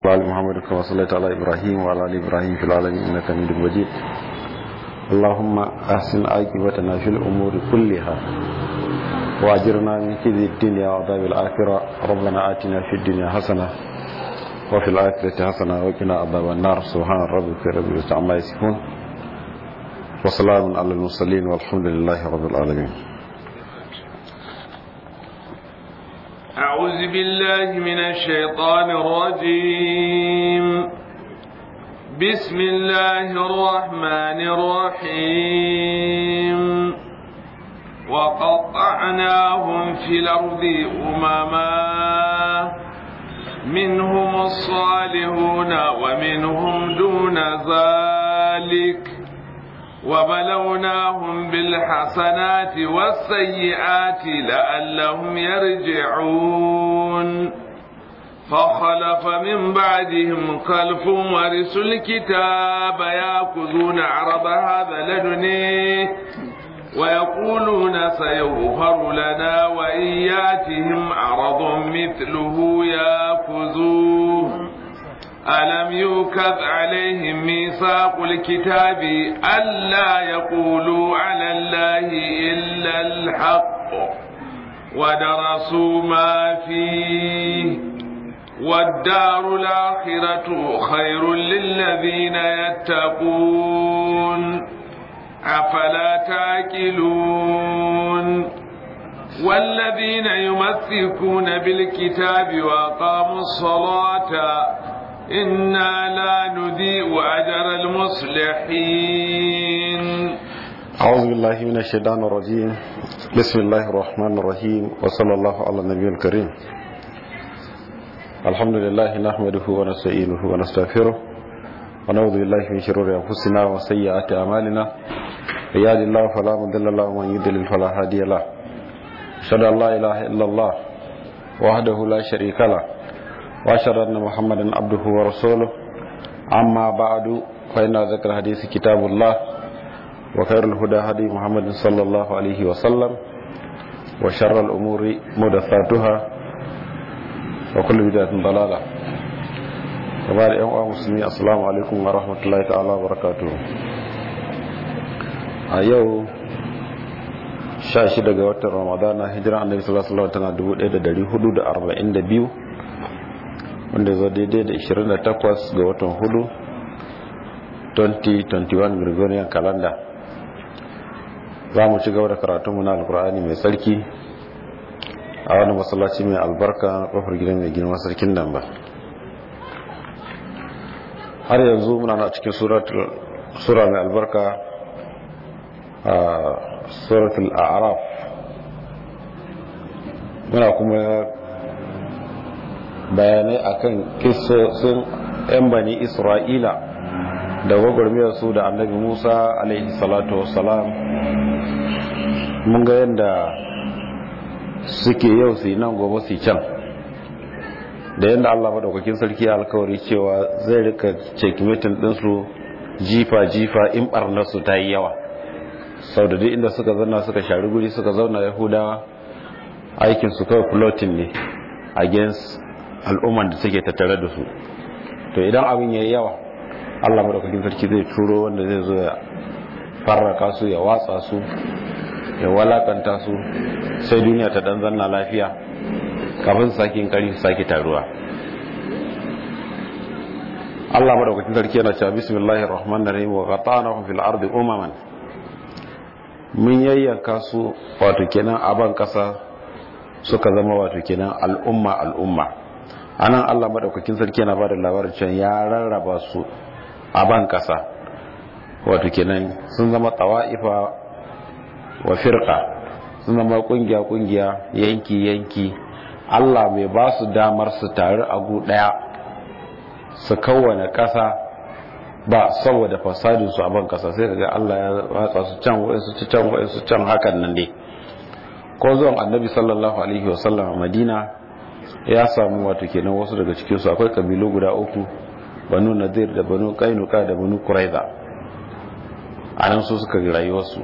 وعلى محمد كما صليت على إبراهيم وعلى آل إبراهيم في العالمين إنك حميد مجيد اللهم أحسن عاقبتنا في الأمور كلها وأجرنا من كذب الدنيا وعذاب الآخرة ربنا آتنا في الدنيا حسنة وفي الآخرة حسنة وقنا عذاب النار سبحان ربك رب العزة عما يصفون وسلام على المرسلين والحمد لله رب العالمين أعوذ بالله من الشيطان الرجيم بسم الله الرحمن الرحيم وقطعناهم في الأرض أمما منهم الصالحون ومنهم دون ذلك وبلوناهم بالحسنات والسيئات لعلهم يرجعون فخلف من بعدهم خلف ورثوا الكتاب ياخذون عرض هذا لدنيه ويقولون سيغفر لنا وإن ياتهم عرض مثله ياخذوه ألم يوكب عليهم ميثاق الكتاب ألا يقولوا على الله إلا الحق ودرسوا ما فيه والدار الآخرة خير للذين يتقون أفلا تاكلون والذين يمسكون بالكتاب وأقاموا الصلاة إنا لا نضيء أجر المصلحين أعوذ بالله من الشيطان الرجيم بسم الله الرحمن الرحيم وصلى الله على النبي الكريم الحمد لله نحمده ونستعينه ونستغفره ونعوذ بالله من شرور أنفسنا وسيئات أعمالنا يهد الله فلا مضل له ومن يضلل فلا هادي له أشهد أن لا إله إلا الله وحده لا شريك له واشهد ان محمدا عبده ورسوله اما بعد فان ذكر الحديث كتاب الله وخير الهدى هدي محمد صلى الله عليه وسلم وشر الامور محدثاتها وكل بدعه ضلاله وبعد ايها المسلمين السلام عليكم ورحمه الله تعالى وبركاته a yau 16 ga watan ramadana hijira annabi sallallahu alaihi wasallam tana 1442 wanda zo daidai da 28 ga watan hudu 2021 gregorian calendar za mu ci gaba da karatunmu na alkur'ani mai tsarki a wani masallaci mai albarka kofar gidan mai girma sarkin nan ba har yanzu muna na cikin sura mai albarka a suratul a'raf muna kuma bayanai akan kisosin 'yan bani isra'ila da gwagwarmiyar su da annabi musa alaihi salatu wasalam mun ga yadda suke yau su nan gobe su can da yadda allah maɗaukakin sarki alkawari cewa zai rika cekimetin ɗinsu jifa-jifa in ɓarnarsu ta yi yawa sau da duk inda suka zauna suka shari guri suka zauna yahudawa aikinsu kawai floating ne against al'umman da suke tattare da su to idan abin ya yi yawa allah maɗaukakin sarki zai turo wanda zai zo ya farraka su ya watsa su ya walakanta su sai duniya ta ɗan zanna lafiya kafin su sake kari su sake taruwa allah maɗaukakin sarki yana cewa bismillahir rahmanir rahim wa qata'nahum fil ardi umaman mun yayyanka su wato kenan a ban kasa suka zama wato kenan al'umma al'umma anan Allah madaukakin sarki yana bada labarin cewa ya rarraba su a ban kasa wato kenan sun zama tawa'ifa wa firqa sun zama kungiya kungiya yanki yanki Allah mai ba su damar su taru a gu daya su kawwana kasa ba saboda fasadin su a ban kasa sai kaga Allah ya watsa su can wa'in su can wa'in su can hakan nan dai ko zuwan annabi sallallahu alaihi wasallam a madina ya samu wato kenan wasu daga cikinsu akwai kabilu guda uku banu nadir da banu kainuka da banu kuraiza a nan su suka rayuwarsu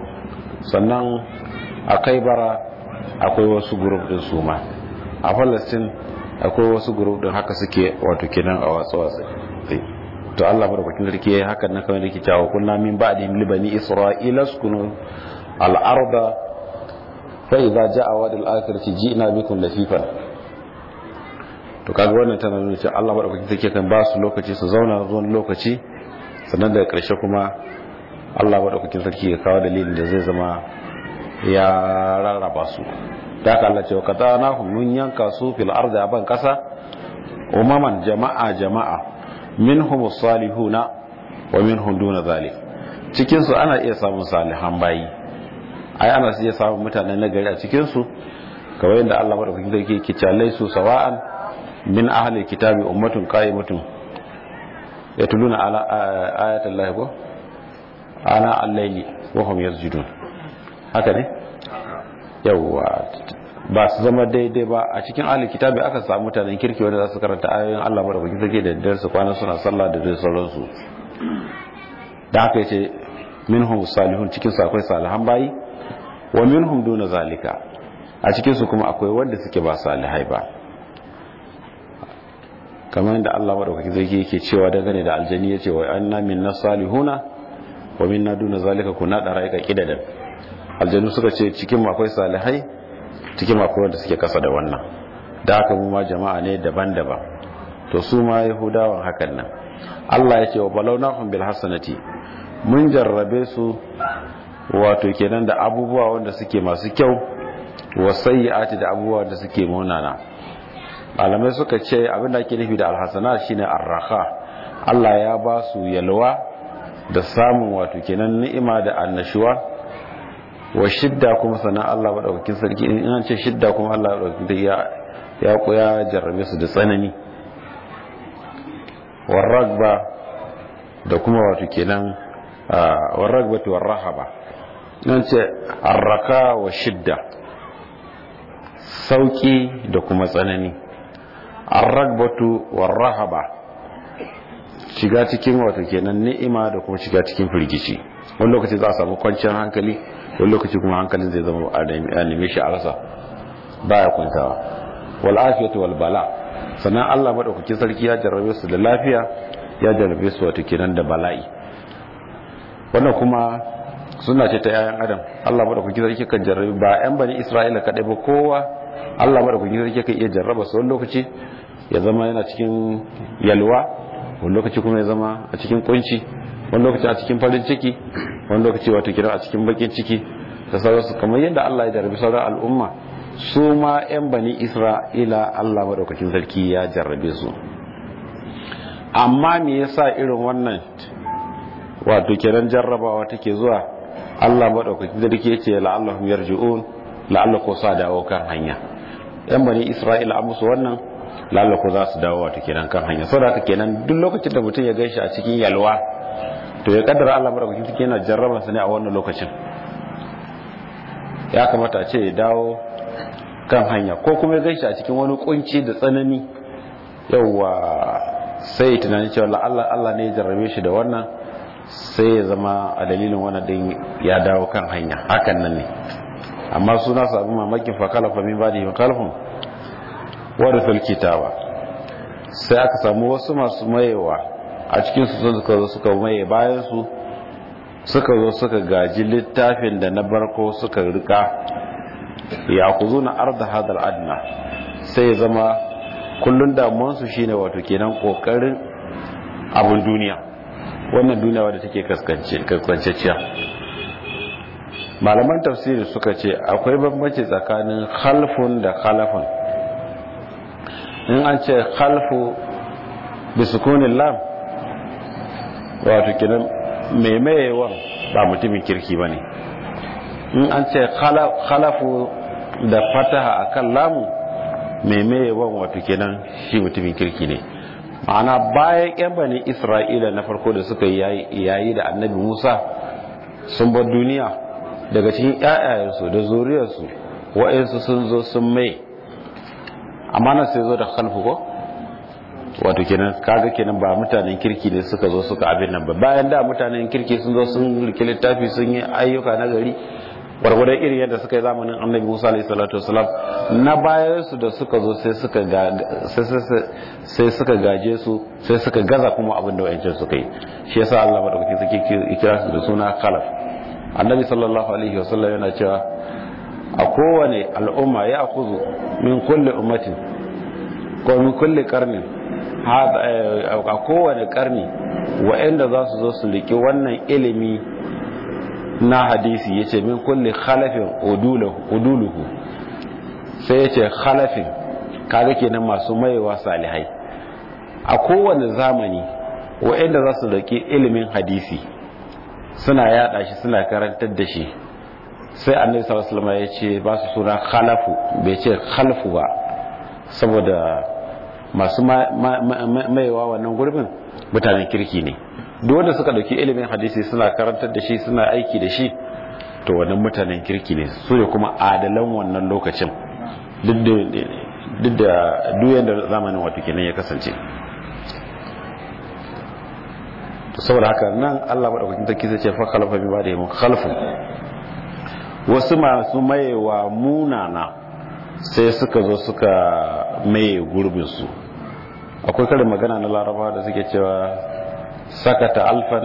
sannan a kai bara akwai wasu group din su ma a palestine akwai wasu group din haka suke wato kenan a watsa watsa to Allah madaukakin sarki yayi hakan nan kamar yake cewa kunna min ba'di libani isra'ila sukunu al-arda fa idza ja'a wa'd al-akhirati ji'na bikum lafifan to kaga wannan tana nuna cewa Allah madaukakin sarki kan ba su lokaci su zauna zuwan lokaci sannan daga ƙarshe kuma Allah madaukakin sarki ya kawo dalilin da zai zama ya rarraba su da haka Allah ce wa katana mun yanka su fil ardi aban kasa umaman jama'a jama'a minhum salihuna wa minhum duna zalik cikin su ana iya samun salihan bayi ai ana iya samun mutanen nagari a cikin su kamar yadda Allah madaukakin sarki yake cewa su sawa'an min ahli kitabi ummatun qa'imatun yatluna ala ayatil lahi ko ana al-layli wa hum yasjudun haka ne yawwa ba su zama daidai ba a cikin ahli kitabi aka samu mutanen kirki wanda za su karanta ayoyin Allah madaukakin sarki da daddare su kwana suna sallah da dai sauransu da haka yace minhum salihun cikin su akwai salihan bayi wa minhum duna zalika a cikin su kuma akwai wanda suke ba salihai ba kamar yadda Allah madaukakin sarki yake cewa dangane da aljani yace wa anna minna salihuna wa minna duna zalika kunna daraika kidadan aljanu suka ce cikin akwai salihai cikin akwai wanda suke kasa da wannan da haka mu ma jama'a ne daban-daban to su ma yahudawan hakan nan Allah ya ce wa balawnahum bil hasanati mun jarrabe su wato kenan da abubuwa wanda suke masu kyau wa sayyi'ati da abubuwa wanda suke munana malamai suka ce abin da ake nufi da alhasana shine arraha Allah ya ba su yalwa da samun wato kenan ni'ima da annashuwa wa shidda kuma sana Allah madaukakin sarki in an ce shidda kuma Allah madaukakin ya ya koya jarrabe su da tsanani warragba da kuma wato kenan warragbatu warrahaba nan ce arraka wa shidda sauki da kuma tsanani arragbatu warrahaba shiga cikin wato kenan ni'ima da kuma shiga cikin firgici wani lokaci za a samu kwanciyar hankali wani lokaci kuma hankalin zai zama a neme shi a rasa baya kwantawa wal afiyatu wal bala sannan Allah madaukakin sarki ya jarrabe su da lafiya ya jarrabe su wato kenan da bala'i wannan kuma suna ce ta yayan adam Allah madaukakin sarki kan jarrabe ba yan bani Isra'ila kadai ba kowa Allah madaukakin sarki kan iya jarraba su wani lokaci ya zama yana cikin yalwa wani lokaci kuma ya zama a cikin kunci wani lokaci a cikin farin ciki wani lokaci wato kira a cikin bakin ciki da sauransu kamar yadda Allah ya jarrabe sauran al'umma su ma 'yan bani isra'ila Allah maɗaukakin sarki ya jarrabe su amma me yasa irin wannan wato kenan jarrabawa take zuwa Allah maɗaukakin sarki ya ce la'allahum yarji'un la'allahu sa dawo kan hanya 'yan bani isra'ila an musu wannan la'allahu za su dawo wato kenan kan hanya saboda haka kenan duk lokacin da mutum ya gaishe a cikin yalwa to ya kaddara Allah maɗaukakin sarki yana jarraba su ne a wannan lokacin ya kamata a ce ya dawo kan hanya ko kuma ya gaishe a cikin wani kunci da tsanani yauwa sai tunanin cewa Allah Allah ne ya jarrabe shi da wannan sai ya zama a dalilin wannan din ya dawo kan hanya hakan nan ne amma suna sabu mamakin fa kalafa min badi wa kalfun warithul kitaba sai aka samu wasu masu mayewa a cikin su suka zo suka maye bayan su suka zo suka gaji littafin da na barko suka rika ya ku zo na arda hadal adna sai ya zama kullun damuwansu shine wato kenan kokarin abin duniya wannan duniya wadda take kaskanceciya malaman tafsiri suka ce akwai bambanci tsakanin khalfun da khalafun in an ce khalfu bisukunin lam wato kenan maimayewan ba mutumin kirki ba ne in an ce khalafu da fataha akan lamu maimayewan wato kenan shi mutumin kirki ne ma'ana bayan yan bani isra'ila na farko da suka yayi da annabi musa sun bar duniya daga cikin ƴaƴayensu da zuriyarsu wa'insu sun zo sun mai amma na sai zo da khalfu ko wato kenan kaga kenan ba mutanen kirki ne suka zo suka abin nan ba bayan da mutanen kirki sun zo sun rike littafi sun yi ayyuka na gari gwargwadon irin yadda suka yi zamanin annabi musa alaihi salatu wasalam na bayan su da suka zo sai suka sai suka gaje su sai suka gaza kuma abin da wayancin suka yi shi yasa Allah madaukakin suke kira su da suna khalaf annabi sallallahu alaihi wasallam yana cewa a kowane al'umma ya akuzu min kulli ummatin ko min kulli karnin a kowane karni wa'anda za su zo su liki wannan ilimi na hadisi yace min kulli khalafin uduluhu sai yace khalafin kaga kenan masu maiwa salihai a kowane zamani wa'anda za su liki ilimin hadisi suna yada shi suna karantar da shi sai annabi sallallahu alaihi wasallam ya ce ba su suna khalafu bai ce khalfu ba saboda masu maiwa wannan gurbin mutanen kirki ne duk wanda suka dauki ilimin hadisi suna karantar da shi suna aiki da shi to wannan mutanen kirki ne su ne kuma adalan wannan lokacin duk da duyan da zamanin wato kenan ya kasance saboda haka nan Allah madaukakin sarki zai ce fa khalafa bi ba'da mun khalfu wasu masu mayewa munana sai suka zo suka maye gurbin su akwai karin magana na laraba da suke cewa sakata alfan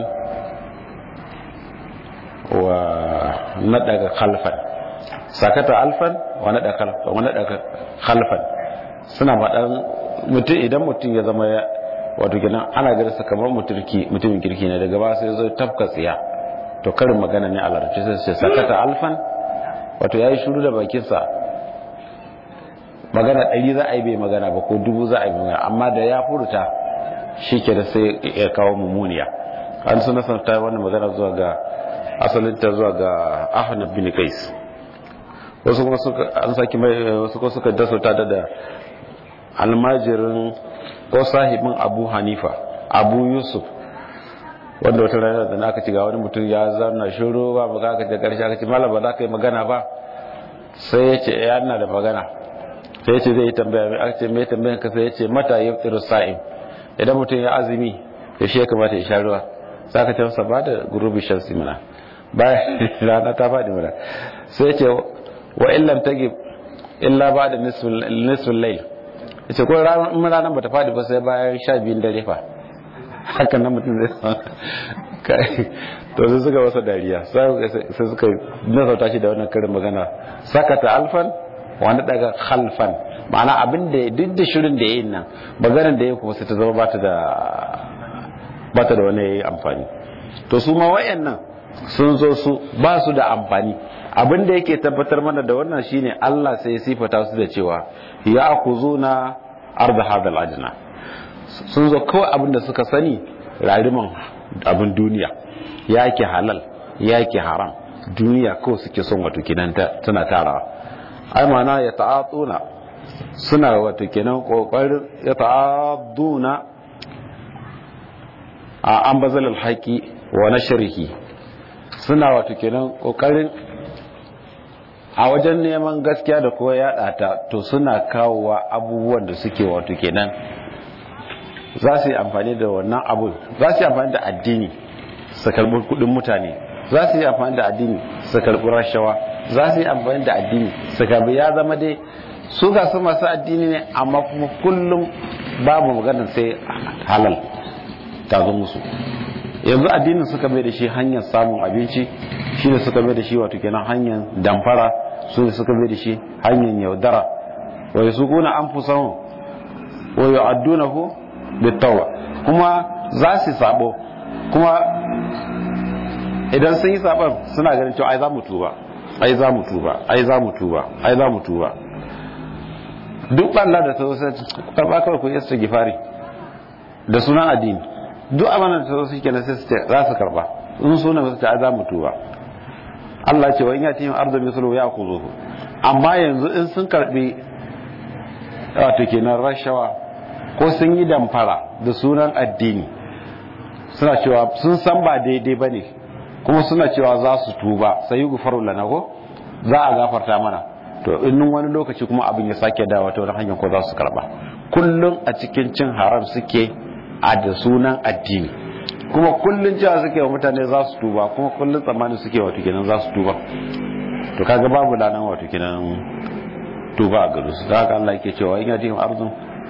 wa nadaga khalfan sakata alfan wa nadaga khalfan wa nadaga khalfan suna faɗan mutum idan mutum ya zama wato kenan ana ganin sa kamar mutumin kirki ne daga ba sai zo tafka tsiya to karin magana ne a larabci sai ce sakata alfan wato yayi shuru da bakin sa magana ɗari za a yi bai magana ba ko dubu za a yi magana amma da ya furta shi ke da sai ya kawo mummuniya an suna san ta wannan magana zuwa ga asalin ta zuwa ga ahnab bin qais wasu kuma suka an saki mai wasu kuma suka dasa ta da almajirin ko sahibin abu hanifa abu yusuf wanda wata rana da aka ci ga wani mutum ya zarna shiru ba ba aka ce karshe aka ce malam ba za ka yi magana ba sai ya ce ya na da magana sai ya ce zai yi tambaya mai aka ce mai tambayan ka sai ya ce mata yi tsiru sa'im idan mutum ya azumi ya shi ya kamata ya sha ruwa sai aka ce masa ba da gurubi shan simina bayan rana ta faɗi mana sai ya ce wa illam tagib illa ba da nisfin lail ce ko ranar ba ta fadi ba sai bayan sha biyun dare fa hakan nan mutum zai to sai suka wasa dariya sai suka nasauta shi da wannan karin magana sakata alfan wani daga khalfan ma'ana abin da duk da shirin da ya yi nan maganar da ya kuma sai ta zama bata da bata da wani amfani to su ma wayannan sun zo su ba su da amfani abin da yake tabbatar mana da wannan shine Allah sai ya sifata su da cewa ya akuzuna arda hadal ajna sun zo kawai abin da suka sani rariman abin duniya yake halal yake haram duniya kawai suke son wato kenan tana tarawa ai mana ya ta'atuna suna wato kenan kokarin ya ta'aduna a an bazal alhaqi wa nashrihi suna wato kenan kokarin a wajen neman gaskiya da kowa ya ta to suna kawowa abubuwan da suke wato kenan za su yi amfani da wannan abu za su yi amfani da addini su karbi kudin mutane za su yi amfani da addini su karbi rashawa za su yi amfani da addini su karbi ya zama dai su ga su masu addini ne amma kuma kullum babu maganar sai halal ta zo musu yanzu addinin suka mai da shi hanyar samun abinci shi ne suka mai da shi wato kenan hanyar damfara su ne suka mai da shi hanyar yaudara wai su kuna an fi samun wai yi adduna ku bittawa kuma za su sabo kuma idan sun yi sabon suna ganin cewa ai za mu tuba ai za mu tuba ai za mu tuba ai za mu tuba duk ɓalla da ta wasu karɓa kawai ku yasta gifari da sunan addini duk amanar da ta wasu kenan sai su ce za su karɓa in suna su ce ai za mu tuba Allah ce wa in yati arzu mislu ya khuzuhu amma yanzu in sun karbi wato kenan rashawa ko sun yi damfara da sunan addini suna cewa sun san ba daidai bane kuma suna cewa za su tuba sai yi gufaru lana ko za a gafarta mana to in wani lokaci kuma abin ya sake dawa ta wani hanyar ko za su karba kullum a cikin cin haram suke a da sunan addini kuma kullun cewa suke wa mutane za su tuba kuma kullun tsammanin suke wato kenan za su tuba to kaga babu lanan wato kinan tuba a gare su da haka Allah yake cewa in yatihim arzun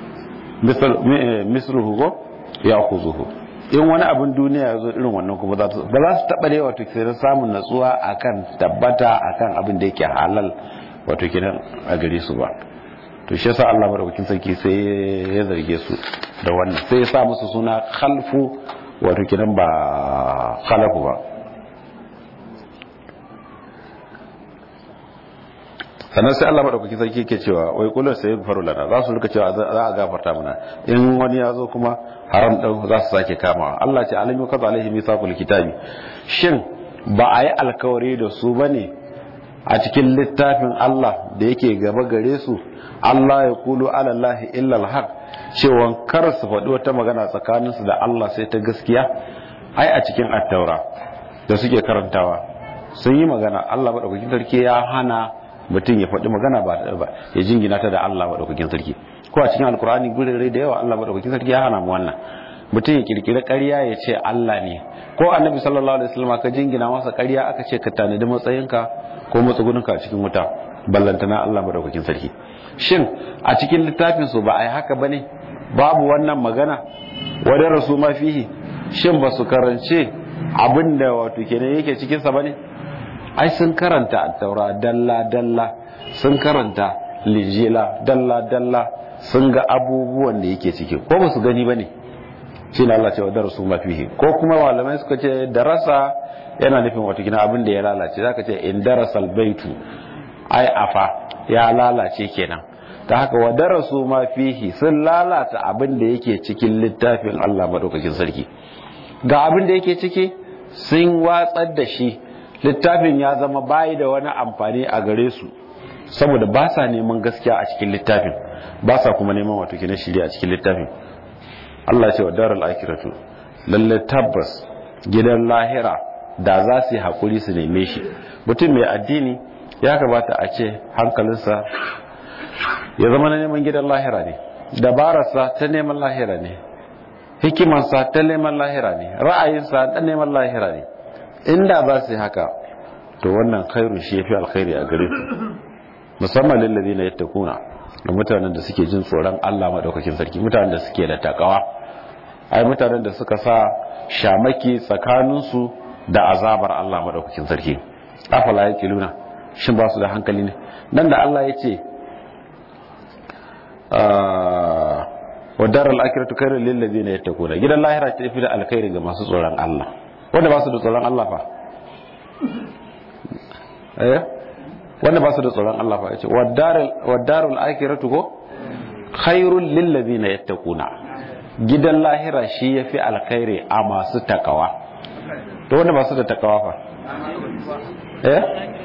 misluhu go ya khuzuhu in wani abin duniya ya zo irin wannan kuma ba za su taɓa da wato kiran samun natsuwa akan tabbata akan abin da yake halal wato kiran a gare su ba to shi yasa Allah madaukakin sarki sai ya zarge su da wannan sai ya sa musu suna khalfu wato kiran ba khalafu ba sannan sai Allah madaukakin sarki yake cewa wai kullu sai faru lana za su rika cewa za a gafarta mana in wani ya zo kuma haram din za su sake kamawa Allah ce alimi kaza alaihi misaqul kitabi shin ba a yi alkawari da su bane a cikin littafin Allah da yake gaba gare su Allah ya kulu ala Allah illa alhaq cewa kar su faɗi wata magana tsakaninsu da Allah sai ta gaskiya ai a cikin attaura da suke karantawa sun yi magana Allah madaukakin sarki ya hana mutum ya faɗi magana ba ya jingina ta da Allah maɗaukakin sarki ko a cikin alkur'ani gurere da yawa Allah maɗaukakin sarki ya hana mu wannan mutum ya kirkiri ƙarya ya ce Allah ne ko annabi sallallahu alaihi wasallam ka jingina masa ƙarya aka ce ka tanadi matsayinka ko matsugunka a cikin wuta ballantana Allah maɗaukakin sarki shin a cikin littafin su ba a yi haka bane babu wannan magana wadda rasu ma fihi shin ba su karance abin da wato kenan yake cikin sa bane ai sun karanta attaura dalla-dalla sun karanta lijila dalla-dalla sun ga abubuwan da yake ciki ko ba su gani ba ne shi na Allah cewa darasu mafihi ko kuma malamai suka ce darasa yana nufin wata gina abin da ya lalace zaka ce in darasal baitu ai afa ya lalace kenan ta haka wa darasu mafihi sun lalata abin da yake cikin littafin Allah madaukakin sarki ga abin da yake ciki sun watsar da shi littafin ya zama bayi da wani amfani a gare su saboda ba sa neman gaskiya a cikin littafin ba sa kuma neman wato kina shirya a cikin littafin Allah ce wa daral akiratu lalle tabbas gidan lahira da za su yi hakuri su neme shi mutum mai addini ya kamata a ce hankalinsa ya zama na neman gidan lahira ne dabararsa ta neman lahira ne hikimarsa ta neman lahira ne ra'ayinsa ta neman lahira ne inda za su yi haka to wannan khairu shi yafi alkhairi a gare su musamman lillazi na yattaquna da mutanen da suke jin tsoron Allah madaukakin sarki mutanen da suke da takawa ai mutanen da suka sa shamaki tsakanin su da azabar Allah madaukakin sarki afala yaqiluna shin ba su da hankali ne nan da Allah ya ce wa daral akhiratu khairul lil ladina yattaquna gidan lahira ta fi da alkhairi ga masu tsoron Allah wanda ba su da tsoron Allah fa eh wanda ba su da tsoron Allah fa yace wadarul akhiratu ko khairul lil ladina yattaquna gidan lahira shi yafi alkhairi a masu takawa to wanda ba su da takawa fa eh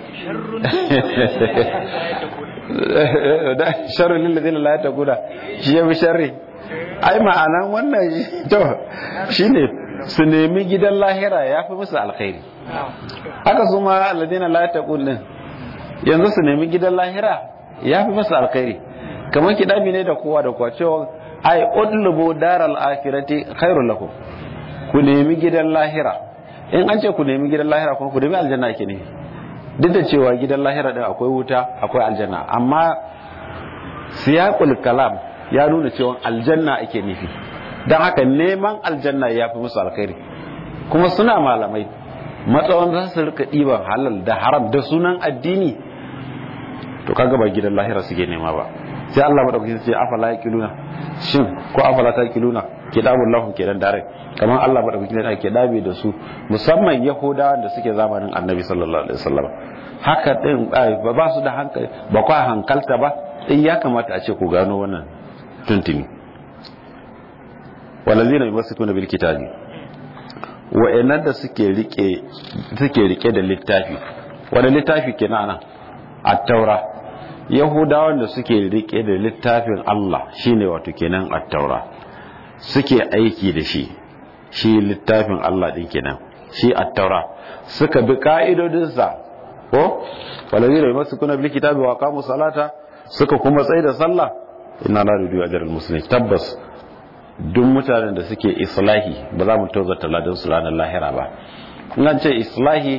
sharri lil ladina la yattaquna shi yafi sharri ai ma'anan wannan to shine su nemi gidan lahira ya fi musu alkhairi haka su ma alladina la taqul din yanzu su nemi gidan lahira ya fi musu alkhairi kamar kidabi ne da kowa da kowa cewa ai udlubu daral akhirati khairul lakum ku nemi gidan lahira in an ce ku nemi gidan lahira kuma ku nemi aljanna ke ne duk da cewa gidan lahira din akwai wuta akwai aljanna amma siyaqul kalam ya nuna cewa aljanna ake nufi don haka neman aljanna ya fi musu alkhairi kuma suna malamai matsawan za su rika ɗiban halal da haram da sunan addini to kaga ba gidan lahira suke nema ba sai Allah madaukaki ce afala yaqiluna shin ko afala taqiluna kitabul lahu kenan dare kamar Allah madaukaki ne ake dabe da su musamman yahudawa da suke zamanin annabi sallallahu alaihi wasallam haka din ba ba su da hankali ba kwa hankalta ba in ya kamata a ce ku gano wannan tuntuni walazina yumassikuna bil kitabi wa'annan da suke rike suke rike da littafi wanda littafi kenan nan at-taura yahudawan da suke rike da littafin Allah shine wato kenan at-taura suke aiki da shi shi littafin Allah din kenan shi at-taura suka bi ka'idodinsa ko walazina yumassikuna bil kitabi wa qamu salata suka kuma tsaye da sallah inna la nudiyu ajral muslimin tabbas duk mutanen da suke islahi ba za mu tozarta ladan su ranar lahira ba in an ce islahi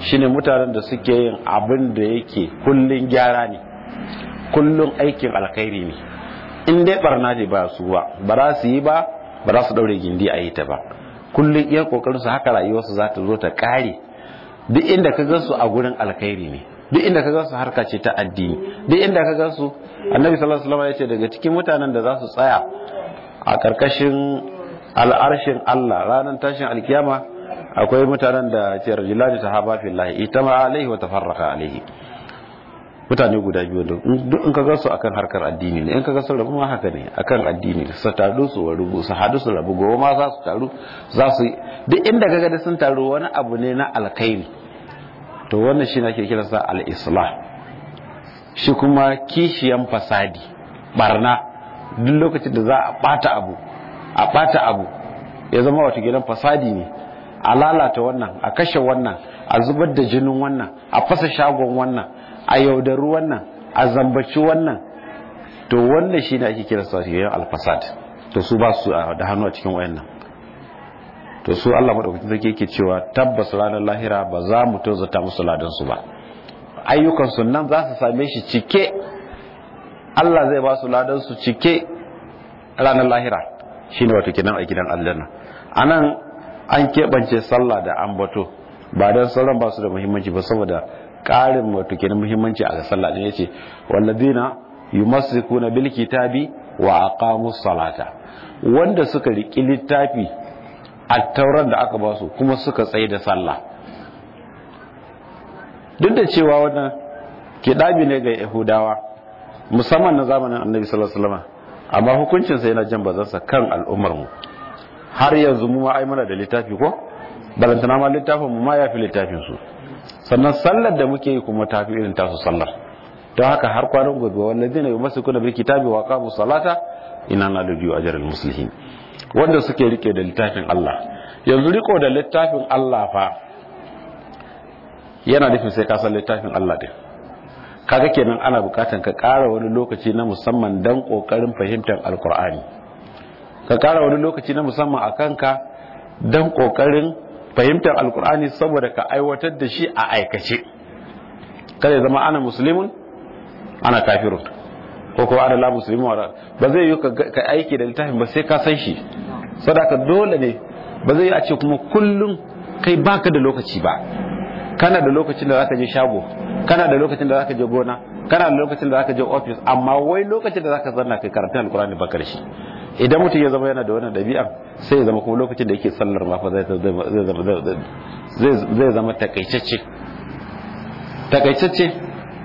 shine mutanen da suke yin abin da yake kullun gyara ne kullun aikin alkhairi ne in dai barna ne ba su ba ba za su yi ba ba za su daure gindi a yi ta ba kullun iya kokarin su haka rayuwarsu za ta zo ta kare duk inda ka ga su a gurin alkhairi ne duk inda ka ga su harka ce ta addini duk inda ka ga su annabi sallallahu alaihi wasallam ya ce daga cikin mutanen da za su tsaya a karkashin al'arshin Allah ranar tashin alkiyama akwai mutanen da ce rajulani sahaba fillahi itama alaihi wa tafarraqa alaihi mutane guda biyu da duk in ka ga su akan harkar addini ne in ka ga su rabu ma haka ne akan addini su taru su rubu su hadu su rabu gobe ma za su taru za su duk inda ka ga sun taru wani abu ne na alkhairi to wannan shi ake kiransa al-islah shi kuma kishiyan fasadi barna duk lokacin da za a bata abu a bata abu ya zama wata gidan fasadi ne a lalata wannan a kashe wannan a zubar da jinin wannan a fasa shagon wannan a yaudaru wannan a zambaci wannan to wannan shi ne ake kira sauran alfasad to su ba su da hannu a cikin wayannan to su Allah madaukakin sarki yake cewa tabbas ranar lahira ba za mu tozata musu ladan su ba ayyukan su nan za su same shi cike Allah zai ba su ladan su cike ranar lahira shine wato kenan a gidan aljanna anan an keɓance sallah da ambato ba don sauran ba su da muhimmanci ba saboda ƙarin wato kenan muhimmanci a ga sallah din yace walladina yumassikuna bil kitabi wa aqamus salata wanda suka riki littafi a tauran da aka ba su kuma suka tsaye da sallah duk da cewa wannan kidabi ne ga yahudawa musamman na zamanin annabi sallallahu alaihi wasallam amma hukuncinsa yana jan bazansa kan al'ummar mu har yanzu mu ma ai muna da littafi ko balantana ma littafin mu ma ya fi littafin su sannan sallar da muke yi kuma ta fi irin tasu sallar don haka har kwanan gobe wallazina yumassikuna bil kitabi wa qamu salata inna la nudiyu ajral muslimin wanda suke rike da littafin Allah yanzu riko da littafin Allah fa yana nufin sai ka san littafin Allah din kaga kenan ana bukatan ka ƙara wani lokaci na musamman dan kokarin fahimtar alkur'ani ka ƙara wani lokaci na musamman a kanka dan kokarin fahimtar alkur'ani saboda ka aiwatar da shi a aikace kada zama ana musulmin ana kafirun ko kuma ana la musulmin ba zai yi ka aiki da littafin ba sai ka san shi sadaka dole ne ba zai yi a ce kuma kullum kai baka da lokaci ba kana da lokacin da zaka je shago kana da lokacin da zaka je gona kana da lokacin da zaka je office amma wai lokacin da zaka zanna kai karanta alkurani baka da shi idan mutum ya zama yana da wannan dabi'a sai ya zama kuma lokacin da yake sallar ma fa zai zai zama takaitacce takaitacce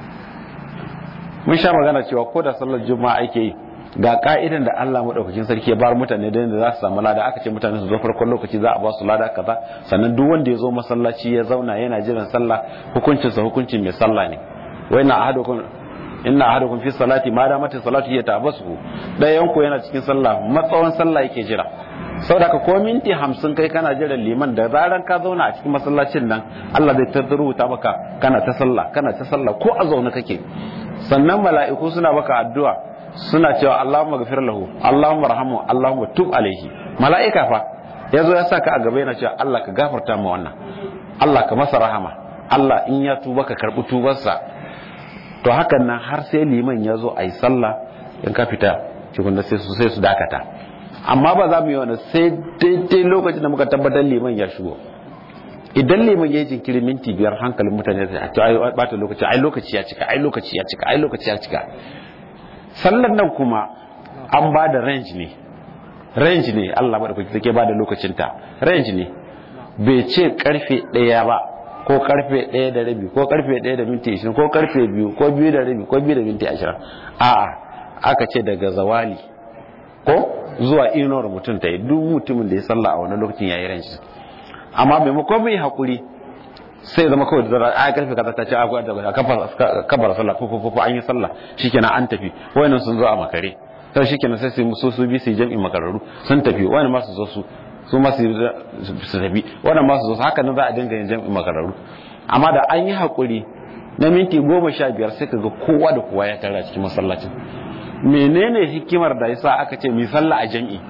mun sha magana cewa ko da sallar juma'a ake yi ga ka'idan da Allah madaukakin sarki ya bar mutane da za su samu lada aka ce mutane su zo farkon lokaci za a ba su lada kaza sannan duk wanda ya zo masallaci ya zauna yana jiran sallah hukuncin sa hukuncin mai sallah ne wa inna ahadukum inna ahadukum fi salati ma damat salatu ya tabasu dayan ku yana cikin sallah matsawan sallah yake jira saboda ka ko minti 50 kai kana jiran liman da zaran ka zauna a cikin masallacin nan Allah zai tadruta maka kana ta sallah kana ta sallah ko a zaune kake sannan mala'iku suna maka addu'a suna cewa Allahumma gafir lahu Allahumma rahamu Allahumma tub alaihi mala'ika fa yazo ya saka a gaba yana cewa Allah ka gafarta ma wannan Allah ka masa rahama Allah in ya tuba ka karbi tubarsa to hakan nan har sai liman ya zo a yi sallah in ka fita cikin da sai su sai su dakata amma ba za mu yi wani sai daidai lokacin da muka tabbatar liman ya shigo idan liman ya yi jinkiri minti biyar hankalin mutane sai a ce ai bata lokaci ai lokaci ya cika ai lokaci ya cika ai lokaci ya cika sallar nan kuma an ba da range ne range ne Allah madaukaki take ba da lokacinta range ne bai ce karfe ɗaya ba ko karfe ɗaya da rabi ko karfe ɗaya da minti ishirin ko karfe biyu ko biyu da rabi ko biyu da minti ashirin a'a aka ce daga zawali ko zuwa inuwar mutum ta yi duk mutumin da ya sallah a wani lokacin ya yi range amma maimakon mai haƙuri sai zama kawai da zara a karfe kaza ta ce a kabar sallah ko ko ko an yi sallah shikenan an tafi wayannan sun zo a makare sai shikenan sai su su bi su jami'in makararu sun tafi wayannan ma su zo su su ma su tafi wannan ma su zo haka nan za a dinga yin jami'in makararu amma da an yi hakuri na minti goma sha biyar sai kaga kowa da kowa ya tara cikin masallacin menene hikimar da yasa aka ce mi sallah a jami'i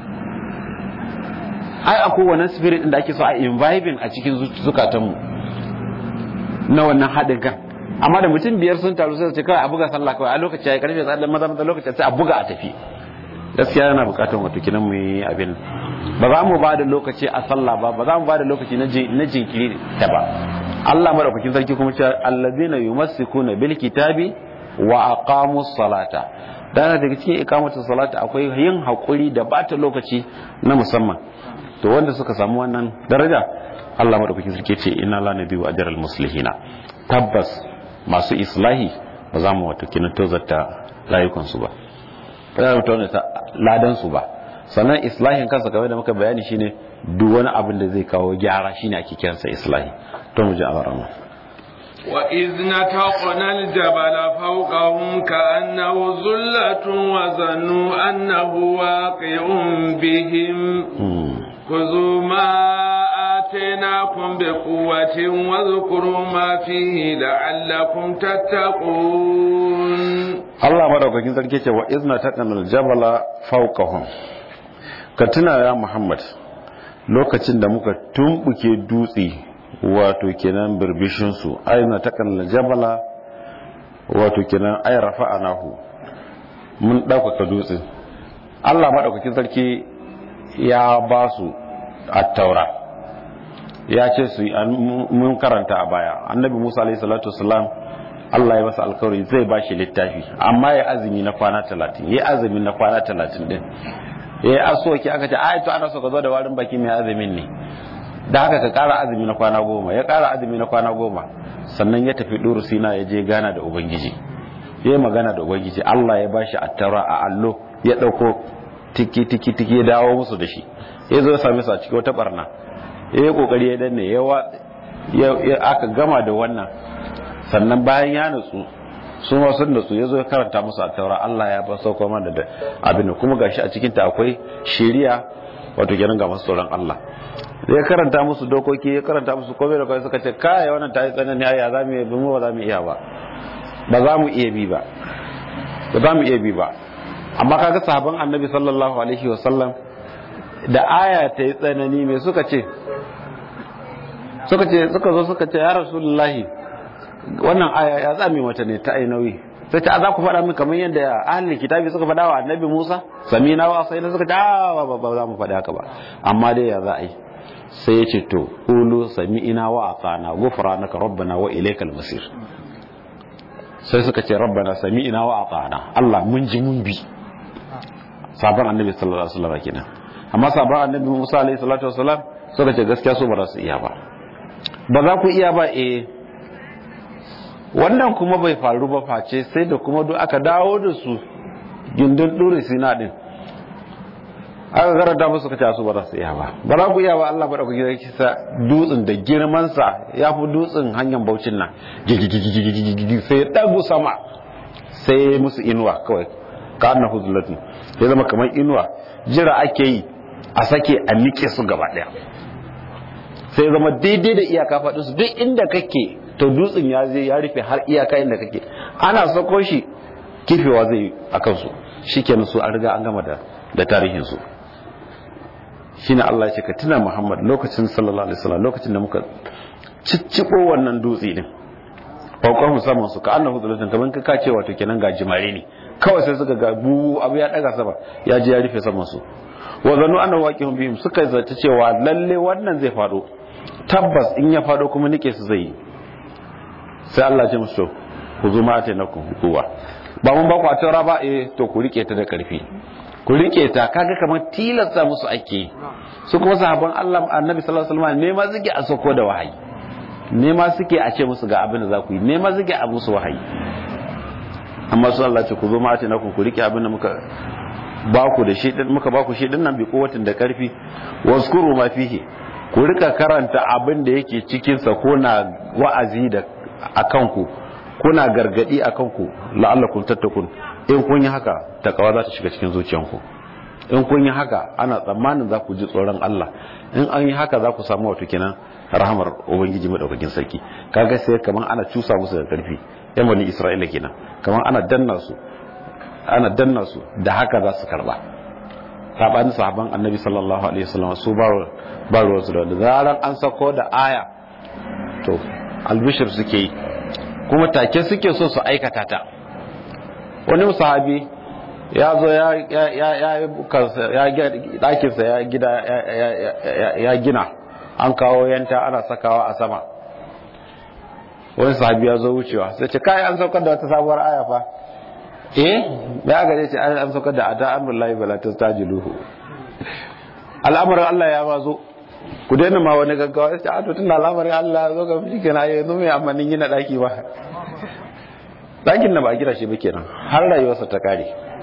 ai akwai wannan spirit din da ake so a imbibing a cikin zukatanmu na wannan haɗin kan amma da mutum biyar sun taru sai su ce kawai a buga sallah kawai a lokaci ya karfe tsadan maza maza lokaci sai a buga a tafi gaskiya yana bukatar wato kinan mu yi abin ba za mu ba da lokaci a sallah ba ba za mu ba da lokaci na jinkiri ta ba Allah madaukakin sarki kuma ce allazina yumassikuna bil kitabi wa aqamus salata dana daga cikin iqamatus salata akwai yin hakuri da bata lokaci na musamman to wanda suka samu wannan daraja Allah madaukakin sarki ce inna la nabiyyu ajral muslihina tabbas masu islahi ba za mu wato kinan tozarta layukansu ba ba za mu tozarta ladan su ba sannan islahin kansa kamar da muka bayani shine duk wani abin da zai kawo gyara shine ake kiransa islahi to mu ji a barama وإذ نتقنا الجبل فوقهم كأنه ظلة وظنوا أنه واقع بهم خذوا ما آتيناكم بقوة واذكروا ما فيه لعلكم تتقون الله مدوكاkin sarki ce wa izna taqana aljabala fawqahum ka tuna ya Muhammad lokacin da muka tumbuke dutse wato kenan birbishin su aina taqana aljabala wato kenan ay rafa'anahu mun dauka dutse Allah madaukakin sarki ya ba su attaura ya ce su mun karanta a baya annabi musa alaihi salatu wasalam Allah ya masa alkawari zai ba shi littafi amma ya azumi na kwana talatin ya azumi na kwana talatin din ya yi asoki aka ce ai to ana so ka zo da warin baki mai azumin ne da haka ka kara azumi na kwana goma ya kara azumi na kwana goma sannan ya tafi duru sina ya je gana da ubangiji ya yi magana da ubangiji Allah ya ba shi attaura a allo ya dauko tiki tiki tiki ya dawo musu da shi ya zo ya same su a cikin wata barna ya yi kokari ya danne ya aka gama da wannan sannan bayan ya nutsu sun wasu nutsu ya zo ya karanta musu a taura Allah ya ba sauko mana da abin kuma gashi a cikinta akwai shiriya wato kenan ga masu tsoron Allah ya karanta musu dokoki ya karanta musu komai da komai suka ce kai wannan ta yi tsanani ya za mu yi mu ba za mu iya ba ba za mu iya bi ba ba za mu iya bi ba amma kaga sahabban annabi sallallahu alaihi wasallam da aya ta yi tsanani mai suka ce suka ce suka zo suka ce ya rasulullahi wannan aya ya zame mata ne ta ainawi sai ta za ku faɗa min kamar yadda ahlul kitabi suka faɗa wa annabi Musa samina wa sai suka ce a ba ba za mu faɗa haka ba amma dai ya za a yi sai ya ce to qulu sami'ina wa atana ghufranaka rabbana wa ilaykal masir sai suka ce rabbana sami'ina wa atana Allah mun ji mun bi sabon annabi sallallahu alaihi wasallam kenan amma sabon annabi Musa alaihi salatu wasallam suka ce gaskiya su ba za su iya ba ba za ku iya ba eh wannan kuma bai faru ba face sai da kuma duk aka dawo da su gindin dure sina din aka karanta musu kace su ba za su iya ba ba za ku iya ba Allah bada ku gida kisa dutsen da girman sa ya fi dutsen hanyar baucin nan gigigigigigigi sai ya dagu sama sai musu inuwa kawai ka annahu zullatun ya zama kamar inuwa jira ake yi a sake a nike su gaba daya sai zama daidai da iyaka faɗin su duk inda kake to dutsen ya zai ya rufe har iyaka inda kake ana sako shi kifewa zai a kansu shikenan su an riga an gama da da tarihin su shine Allah ya ce ka tuna Muhammad lokacin sallallahu alaihi wasallam lokacin da muka ciccibo wannan dutse din farkon musamman su ka annahu zulatan kaman ka kace wato kenan ga jimare ne kawai sai suka ga bu abu ya daga sama ya je ya rufe saman su wa zannu annahu waqihum bihim suka zata cewa lalle wannan zai faɗo tabbas in ya faɗo kuma nike su zai yi sai Allah ya ce musu ku zo mata na ku kuwa ba mun ba ku a taura ba eh to ku rike ta da karfi ku rike ta kaga kamar tilasta musu ake su kuma sahabban Allah annabi sallallahu alaihi wasallam ne ma suke a sako da wahayi ne ma suke a ce musu ga abin da za ku yi ne ma suke a musu wahayi amma su Allah ce ku zo mata na ku ku rike abin da muka ba ku da shi din muka ba ku shi din nan bi kowatin da karfi waskuru ma fihi ku rika karanta abin da yake cikin sa ko na wa'azi da akan ku kuna gargadi akan ku la'allakum tattakun in kun yi haka takawa za ta shiga cikin zuciyanku in kun yi haka ana tsammanin za ku ji tsoron Allah in an yi haka za ku samu wato kenan rahamar ubangiji madaukakin sarki kaga sai kaman ana cusa musu da karfi yan bani Isra'ila kenan kaman ana danna su ana danna su da haka za su karba sabanin sahaban annabi sallallahu alaihi wasallam su ba ba ruwan su da zaran an sako da aya to albishir suke yi kuma take suke so su aikata ta wani sahabi ya zo ya ɗakinsa ya gida ya gina an kawo yanta ana sakawa a sama wani sahabi ya zo wucewa sai ce kai an saukar da wata sabuwar aya fa eh ya gare ce an saukar da ata amrullahi bala tastajiluhu al'amarin Allah ya mazo ku daina ma wani gaggawa sai a to tunda al'amarin Allah zo ga shi kenan yanzu mai amanin gina daki ba dakin na ba gina shi ba kenan har rayuwarsa ta kare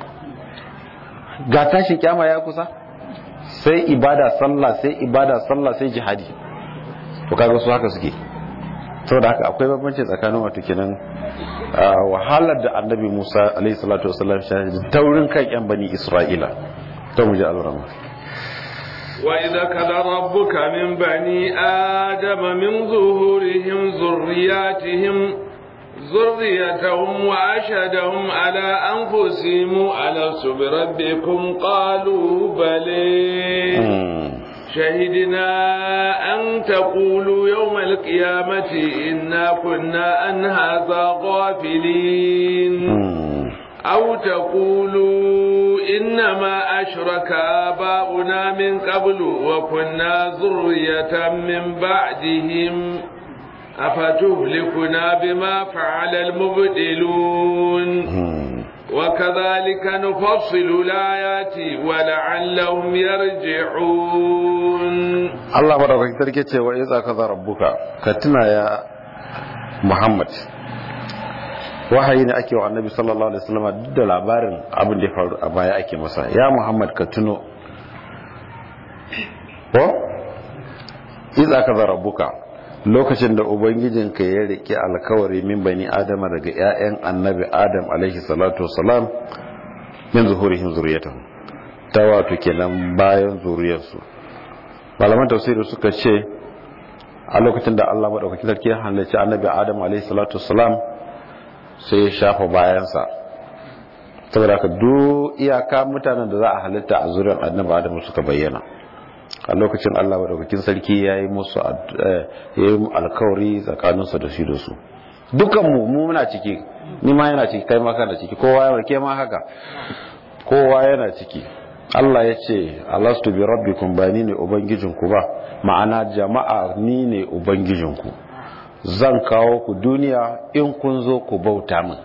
ga tashi kyama ya kusa sai ibada sallah sai ibada sallah sai jihadi to kaga su haka suke saboda haka akwai bambanci tsakanin wato kenan wahalar da annabi Musa alaihi salatu wasallam shi taurin kan yan bani Isra'ila to mu ji alrama وإذا كذا ربك من بني آدم من ظهورهم ذرياتهم ذريتهم وأشهدهم على أنفسهم ألست بربكم قالوا بلي شهدنا أن تقولوا يوم القيامة إنا كنا عن هذا غافلين أو تقولوا إنما أشرك آباؤنا من قبل وكنا ذرية من بعدهم أفتهلكنا بما فعل المبدلون وكذلك نفصل الآيات ولعلهم يرجعون الله بارك فيك وإذا كذا ربك كتنا يا محمد wahayi ne ake wa annabi sallallahu alaihi wasallam duk da labarin abin da ya faru a baya ake masa ya muhammad ka tuno ko iza ka rabbuka lokacin da ubangijinka ya riƙe alkawari min bani adama daga 'ya'yan annabi adam alaihi salatu wasalam min zuhurihim zuriyatahum ta wato kenan bayan zuriyarsu malaman tafsiri suka ce a lokacin da Allah madaukakin sarki ya halarci annabi adam alaihi salatu wasalam sai ya shafa bayansa saboda ka duk iyaka mutanen da za a halitta a zuriyar annabi adam suka bayyana a lokacin Allah madaukakin sarki ya yi musu ya yi alkawari tsakaninsu da shi da su dukan mu mu muna ciki ni ma yana ciki kai ma kana ciki kowa yana ke ma haka kowa yana ciki Allah ya ce alastu bi rabbikum ba ni ne ubangijinku ba ma'ana jama'a ni ne ubangijinku zan kawo ku duniya in kun zo ku bauta min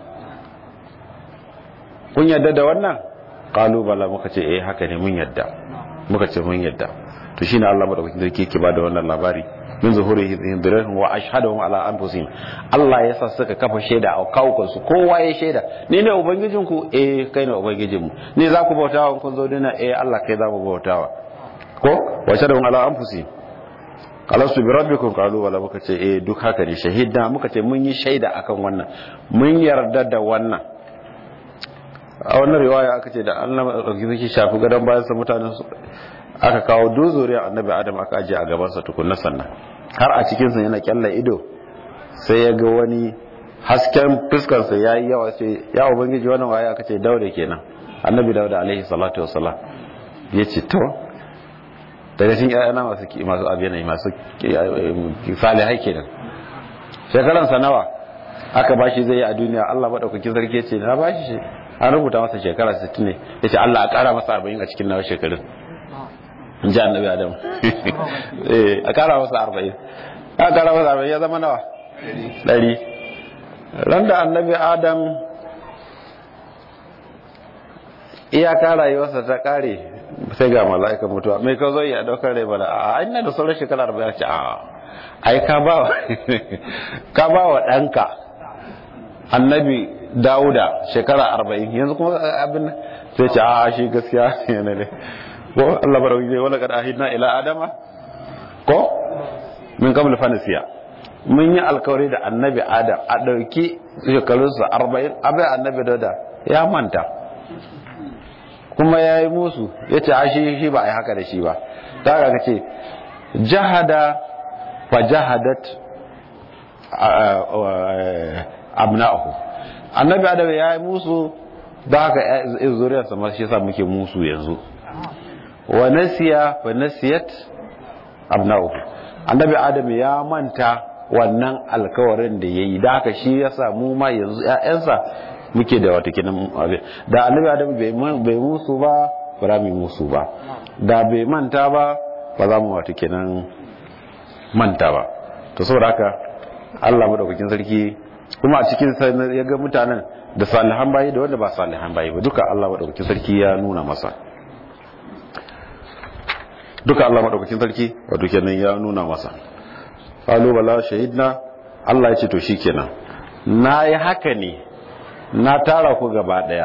kun yadda da wannan kalubala muka ce eh haka ne mun yadda muka ce mun yadda to shine Allah madaukakin sarki yake bada wannan labari min zuhurihim dhurrihim wa ashhadahum ala anfusihim Allah ya sa suka kafa shaida a kawukan su kowa ya shaida ni ne ubangijin ku eh kai ne ubangijin mu ni za ku bautawa kun zo dina eh Allah kai za mu bautawa ko wa ashhadahum ala anfusihim alastu bi rabbikum qalu wala muka ce eh duk haka ne shahida muka ce mun yi shaida akan wannan mun yarda da wannan a wannan riwaya aka ce da Allah madaukakin shafi gadon bayan sa mutanen aka kawo duzuriyar annabi adam aka ajiye a gabansa tukunna sannan har a cikinsa yana kyalla ido sai ya ga wani hasken fuskarsa ya yi yawa sai ya ubangiji wannan waye aka ce dauda kenan annabi dauda alaihi salatu wasalam ya ce to daga cikin ƴaƴana masu masu abiyana masu salihai kenan shekaransa nawa aka bashi zai yi a duniya Allah madaukakin sarki ce na bashi shi an rubuta masa shekara 60 ne yace Allah a kara masa 40 a cikin nawa shekarun in ji annabi adam eh a kara masa 40 a kara masa 40 ya zama nawa 100 ran da annabi adam iyaka rayuwarsa ta kare sai ga mala'ika mutuwa mai ka zo ya daukar rai bala a ina da sauran shekara 40 ce a ai ka ba ka ba wa ɗanka annabi dauda shekara arba'in yanzu kuma abin sai ce a shi gaskiya yana ne ko Allah barau zai wala kad ahidna ila adama ko min qabl fanasiya mun yi alkawari da annabi adam a dauki shekarunsa arba'in abai annabi dauda ya manta kuma ya yi musu ya ce a shi shi ba a yi haka da shi ba ta ga ce jahada fa jahadat abna'ahu annabi adam ya yi musu da haka zuriyarsa ma shi yasa muke musu yanzu wa nasiya fa nasiyat abna'ahu annabi adam ya manta wannan alkawarin da ya yi da haka shi ya sa mu ma yanzu 'ya'yansa muke da wata kinan da annabi adam bai musu ba ba za mu yi musu ba da bai manta ba ba za mu wata kinan manta ba to saboda haka Allah madaukakin sarki kuma a cikin ya ga mutanen da salihan bayi da wanda ba salihan bayi ba duka Allah madaukakin sarki ya nuna masa duka Allah madaukakin sarki wato kenan ya nuna masa qalu bala shahidna Allah ya ce to shikenan na yi haka ne na tara ku gaba daya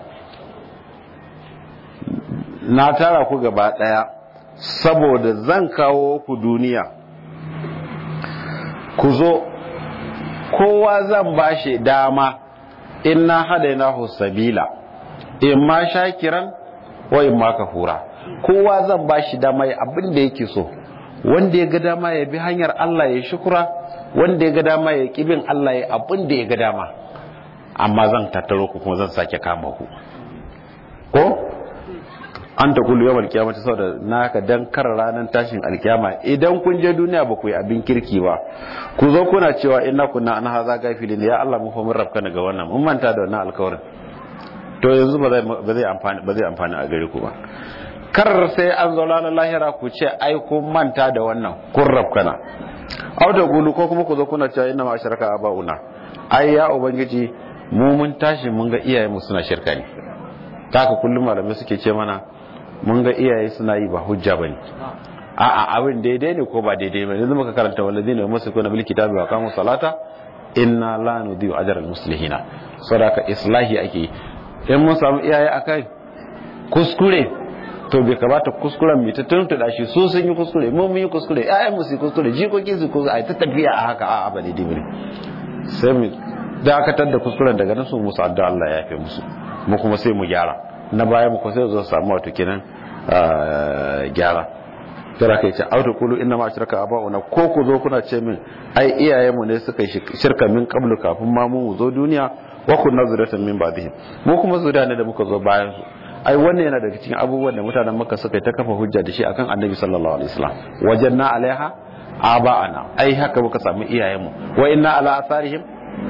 na tara ku gaba daya saboda zan kawo ku duniya ku zo kowa zan bashi dama inna hadainahu sabila in ma shakiran wa in ma kafura kowa zan bashi dama ya abin da yake so wanda ya ga dama ya bi hanyar Allah ya shukura wanda ya ga dama ya kibin Allah ya abin da ya ga dama amma zan tattaro ku kuma zan sake kama ku ko an ta kullu yawan kiyama ta saboda naka dan kar ranar tashin alkiyama idan kun je duniya ba ku yi abin kirki ba ku zo kuna cewa inna kunna an haza gafilin ya Allah mu fa mun rabka daga wannan mun manta da wannan alkawarin to yanzu ba zai ba zai amfani ba zai amfani a gare ku ba kar sai an zo ranar lahira ku ce ai kun manta da wannan kun rabkana au da gulu ko kuma ku zo kuna cewa inna ma asharaka abauna ai ya ubangiji mu mun tashi mun ga iyayenmu suna shirka ne haka kullum malamai suke ce mana mun ga iyaye suna yi ba hujja bane a'a abin daidai ne ko ba daidai ba yanzu muka karanta walladina yumsikuna bil kitabi wa qamu salata inna la nudhi'u ajra al muslihina sadaka islahi ake in mun samu iyaye akai kuskure to bai kamata kuskuren mai ta tuntuɗa shi su sun yi kuskure mu mun yi kuskure ƴaƴan mu su kuskure jikokin su kuskure ai ta tafiya a haka a'a ba daidai bane sai mu dakatar da kuskuren daga nan su musu addu'a Allah ya yafe musu mu kuma sai mu gyara na baya mu kuma sai zo samu wato kenan gyara tara kai ce auto kulu inna ma shirka aba'una ko ku zo kuna ce min ai iyayen mu ne suka shirka min qablu kafin ma mu zo duniya wa kunna zuratan min ba'dihim mu kuma zuriya ne da muka zo bayan su ai wannan yana daga cikin abubuwan da mutanen makka suka yi ta kafa hujja da shi akan annabi sallallahu alaihi wasallam wajanna alaiha aba'ana ai haka muka samu iyayenmu wa inna ala asarihim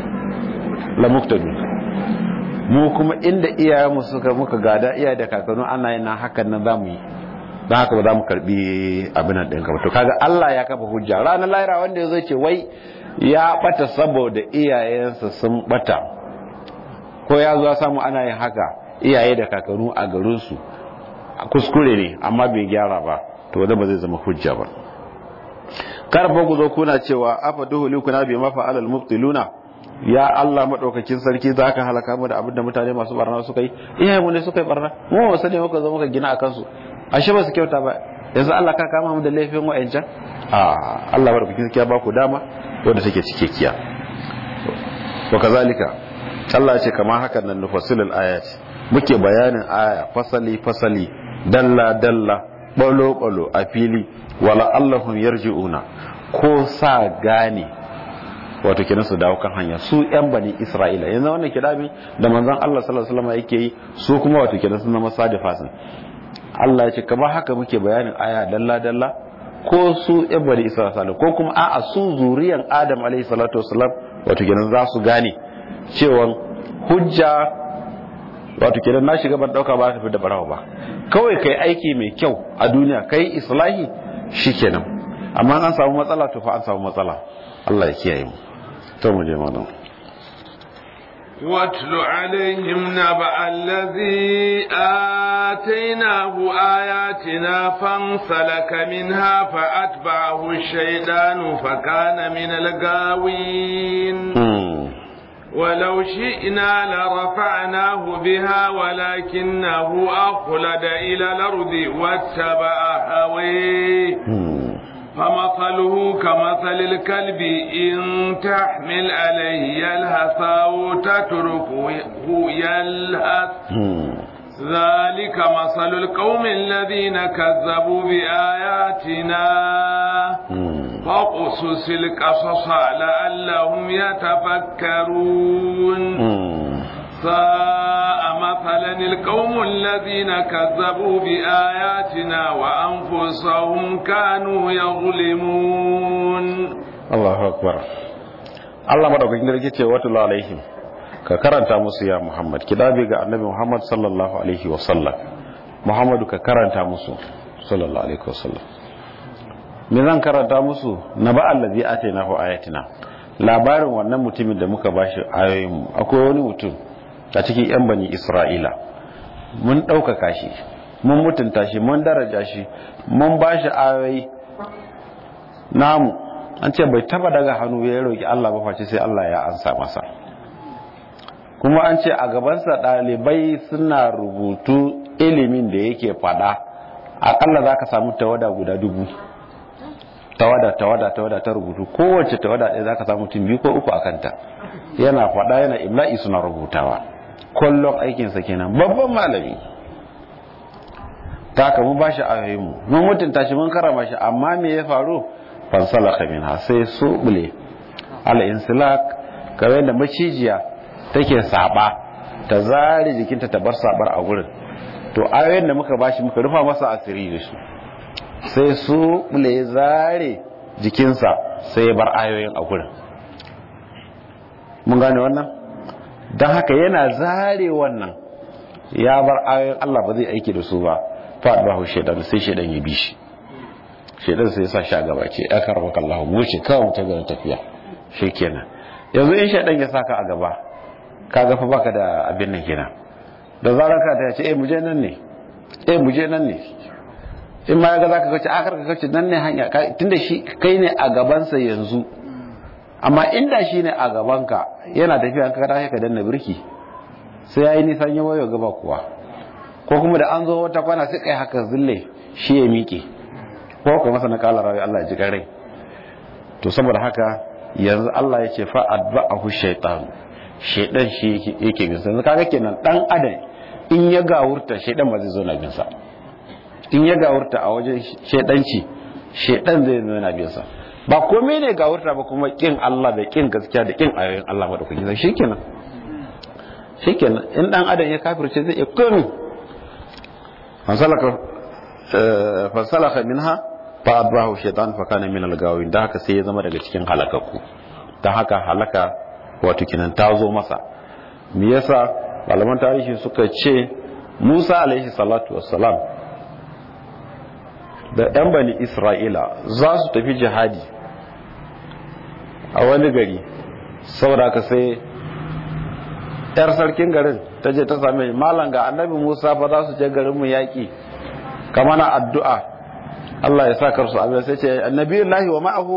la muqtadun mu kuma inda iyayenmu suka muka gada iyaye da kakannu ana yin nan hakan nan zamu yi dan haka ba za mu karbi abin nan ɗin to kaga Allah ya kafa hujja ranar lahira wanda zai ce wai ya bata saboda iyayensa sun bata ko ya zo samu ana yin haka iyaye da kakannu a garinsu kuskure ne amma bai gyara ba to wanda ba zai zama hujja ba karfa ku zo kuna cewa afa duhuli kuna bi mafa alal mubtiluna ya Allah madaukakin sarki za ka halaka mu da abin da mutane masu barna suka yi iyaye mu ne suka yi barna mu ba sani muka zo muka gina akan su ashe ba su kyauta ba yanzu Allah ka kama mu da laifin wa'ancan a Allah madaukakin sarki ya ba ku dama wanda take cikekkiya wa kazalika Allah ya ce kamar hakan nan nufassilul ayati muke bayanin aya fasali fasali dalla dalla balo balo a fili wala allahum yarji'una ko sa gane wato kenan su dawo kan hanya su yan bani isra'ila yanzu wannan kidabin da manzon Allah sallallahu alaihi wasallam yake yi su kuma wato kenan sun zama sadifasin Allah ya ce kamar haka muke bayanin aya dalla dalla ko su yan bani isra'ila ko kuma a'a su zuriyan adam alaihi salatu wasallam wato kenan za su gane cewa hujja wato kenan na shiga ban dauka ba ta fi da barawa ba kawai kai aiki mai kyau a duniya kai islahi shikenan amma an samu matsala to fa an samu matsala Allah ya kiyaye mu to mu je malam واتل عليهم نبأ الذي آتيناه آياتنا فانسلك منها فأتبعه الشيطان فكان من الغاوين ولو شئنا لرفعناه بها ولكنه أخلد إلى الأرض واتبع هويه فمثله كمثل الكلب إن تحمل عليه يلهث أو تتركه يلهث ذلك مثل القوم الذين كذبوا بآياتنا فاقصص القصص لعلهم يتفكرون ساء مثلا القوم الذين كذبوا بآياتنا وأنفسهم كانوا يظلمون Allahu akbar Allah madaukakin sarki ce wato alaihim ka karanta musu ya Muhammad kidabi ga annabi Muhammad sallallahu alaihi wa sallam Muhammadu ka karanta musu sallallahu alaihi wa sallam me zan karanta musu na ba allazi atainahu ayatina labarin wannan mutumin da muka bashi ayoyin akwai wani mutum a cikin yan bani Isra'ila mun ɗaukaka shi mun mutunta shi mun daraja shi mun bashi ayoyi namu an ce bai taba daga hannu ya roki Allah ba face sai Allah ya ansa masa kuma an ce a gabansa ɗalibai suna rubutu ilimin da yake fada akalla za ka samu tawada guda dubu tawada tawada tawada ta rubutu kowace tawada ɗaya za ka samu tun biyu ko uku a kanta yana fada yana imla'i suna rubutawa kullum aikinsa kenan babban malami ta haka mun ba shi ayoyinmu mun mutunta shi mun karama shi amma me ya faru fansalaka minha sai su bule al-insilak kamar yadda macijiya take saba ta zare jikinta ta bar sabar a gurin to ayoyin da muka bashi muka rufa masa asiri da su sai su bule zare jikinsa sai ya bar ayoyin a gurin mun gane wannan don haka yana zare wannan ya bar ayoyin Allah ba zai aiki da su ba fa ba shaidan sai shaidan ya bi shi shaidan sai ya sa shi a gaba ce ya karba kallahu mu ce kawai mu ta garin tafiya shikenan yanzu in shaidan ya saka a gaba kaga fa baka da abin nan kenan da zarar ka ta ce eh mu je nan ne eh mu je nan ne in ma yaga zaka kace akar ka kace nan ne hanya tunda shi kai ne a gaban sa yanzu amma inda shi ne a gaban ka yana tafiya ka kada ka danna birki sai yayi nisan ya wayo gaba kuwa ko kuma da an zo wata kwana sai kai haka zille shi ya miƙe ko kuma masa na kala rawi Allah ya ji rai to saboda haka yanzu Allah ya ce fa adba'ahu shaytan shaydan shi yake bin sa kaga kenan dan adam in ya gawurta shaydan ba zai zo na bin sa in ya gawurta a wajen shaydanci shaydan zai zo na bin sa ba komai ne gawurta ba kuma kin Allah da kin gaskiya da kin ayoyin Allah madaukakin sai shikenan shikenan in dan adam ya kafirce zai iya komai fasalaka fasalaka minha fa abrahu shaitan fa kana min al-gawin da haka sai ya zama daga cikin halakakku dan haka halaka wato kinan ta zo masa me yasa malaman tarihi suka ce Musa alaihi salatu wassalam da yan bani Isra'ila za su tafi jihadi a wani gari saboda ka sai yar sarkin garin ta je ta same malam ga annabi Musa fa za su je garin mu yaki kamar addu'a Allah ya sa karsu abin sai ce annabiyullahi wa ma'ahu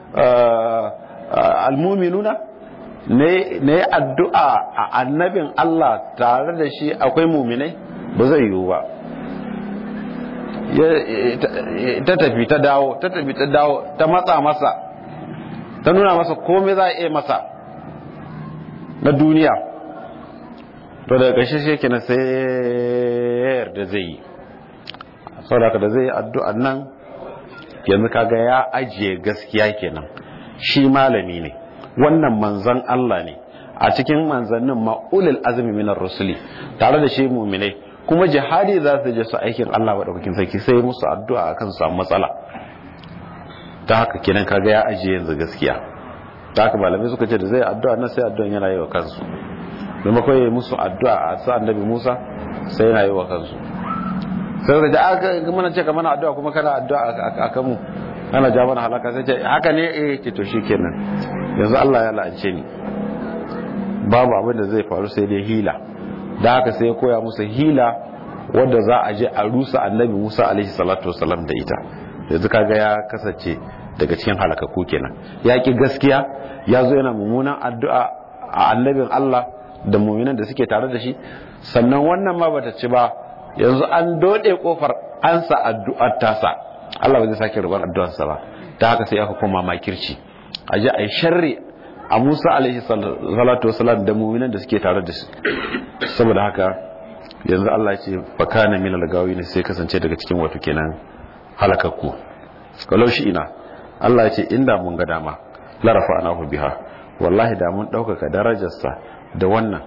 almuminuna ne addu'a a annabin Allah tare da shi akwai muminai ba zai yiwu ba ta tafi ta dawo ta tafi ta dawo ta matsa masa ta nuna masa komai za a iya masa na duniya to daga ƙarshe shi kenan sai yarda zai yi saboda da zai addu'an nan yanzu kaga ya ajiye gaskiya kenan shi malami ne wannan manzan Allah ne a cikin manzannin ma'ulil azumi minar rusuli tare da shi muminai kuma jihadi za su je su aikin Allah maɗaukakin sarki sai musu addu'a akan su samu matsala ta haka kenan kaga ya ajiye yanzu gaskiya ta haka malamai suka ce da zai addu'a nan sai addu'an yana yi wa kansu maimakon ya musu addu'a a sa annabi Musa sai yana yi wa kansu sai da aka mana ce ka mana addu'a kuma kana addu'a a kanmu kana ja mana halaka sai ce haka ne eh ce to shikenan yanzu Allah ya la'ance ni babu abin da zai faru sai dai hila da haka sai ya koya musu hila wadda za a je a rusa annabi Musa alaihi salatu wasalam da ita yanzu kaga ya kasance daga cikin halakaku kenan ya ki gaskiya ya zo yana mummunan addu'a a annabin Allah da muminan da suke tare da shi sannan wannan ma bata ci ba yanzu an dode kofar ansa addu'ar tasa Allah ba zai sake rubar addu'arsa ba ta haka sai aka koma makirci a ji a yi sharri a Musa alaihi salatu wasalam da muminan da suke tare da shi saboda haka yanzu Allah ya ce fakana min al-gawi ne sai kasance daga cikin wato kenan halakakku kalau shi ina Allah ya ce inda mun ga dama la rafa'nahu biha wallahi da mun ɗaukaka darajarsa da wannan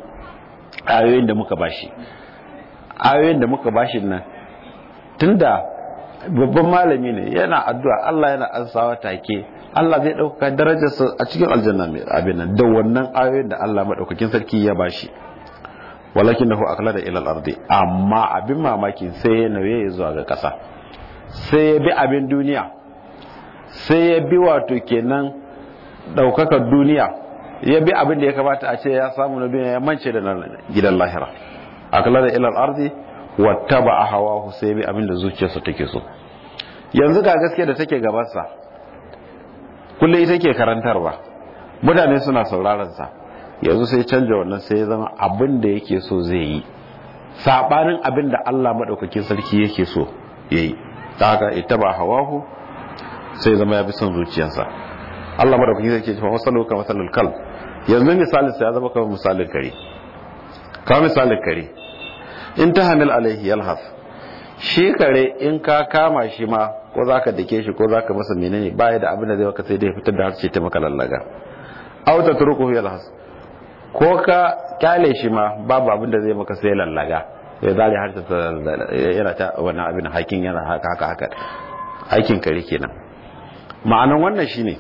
ayoyin da muka bashi ayoyin da muka bashi nan tunda babban malami ne yana addu'a Allah yana ansawa take Allah zai ɗaukaka darajarsa a cikin aljanna mai abin nan da wannan ayoyin da Allah maɗaukakin sarki ya bashi walakin nahu akala da ilal ardi amma abin mamaki sai ya nauye ya zuwa ga ƙasa sai ya bi abin duniya sai ya bi wato kenan ɗaukakar duniya ya bi abin da ya kamata a ce ya samu na duniya ya mance da gidan lahira akala da ilal ardi wattaba a hawa sai ya bi abin da zuciyarsa take so yanzu ga gaskiya da take gabansa kullum ita ke karantarwa mutane suna sauraron sa yanzu sai canja wannan sai ya zama abin da yake so zai yi sabanin abin da Allah madaukakin sarki yake so yayi ta haka ittaba hawahu sai zama ya bi son zuciyarsa Allah madaukakin sarki ya ce masalu ka masalul kal yanzu misalin sa ya zama kamar misalin kare kamar misalin kare in tahanil alaihi yalhas shi kare in ka kama shi ma ko za ka dake shi ko za ka masa menene baya da abin da zai maka sai dai fitar da harshe ta maka lallaga aw ta turku yalhas ko ka kyale shi ma babu abin da zai maka sai lallaga ya zare harshe ta yana ta wannan abin hakin yana haka haka haka aikin kare kenan ma'anan wannan shine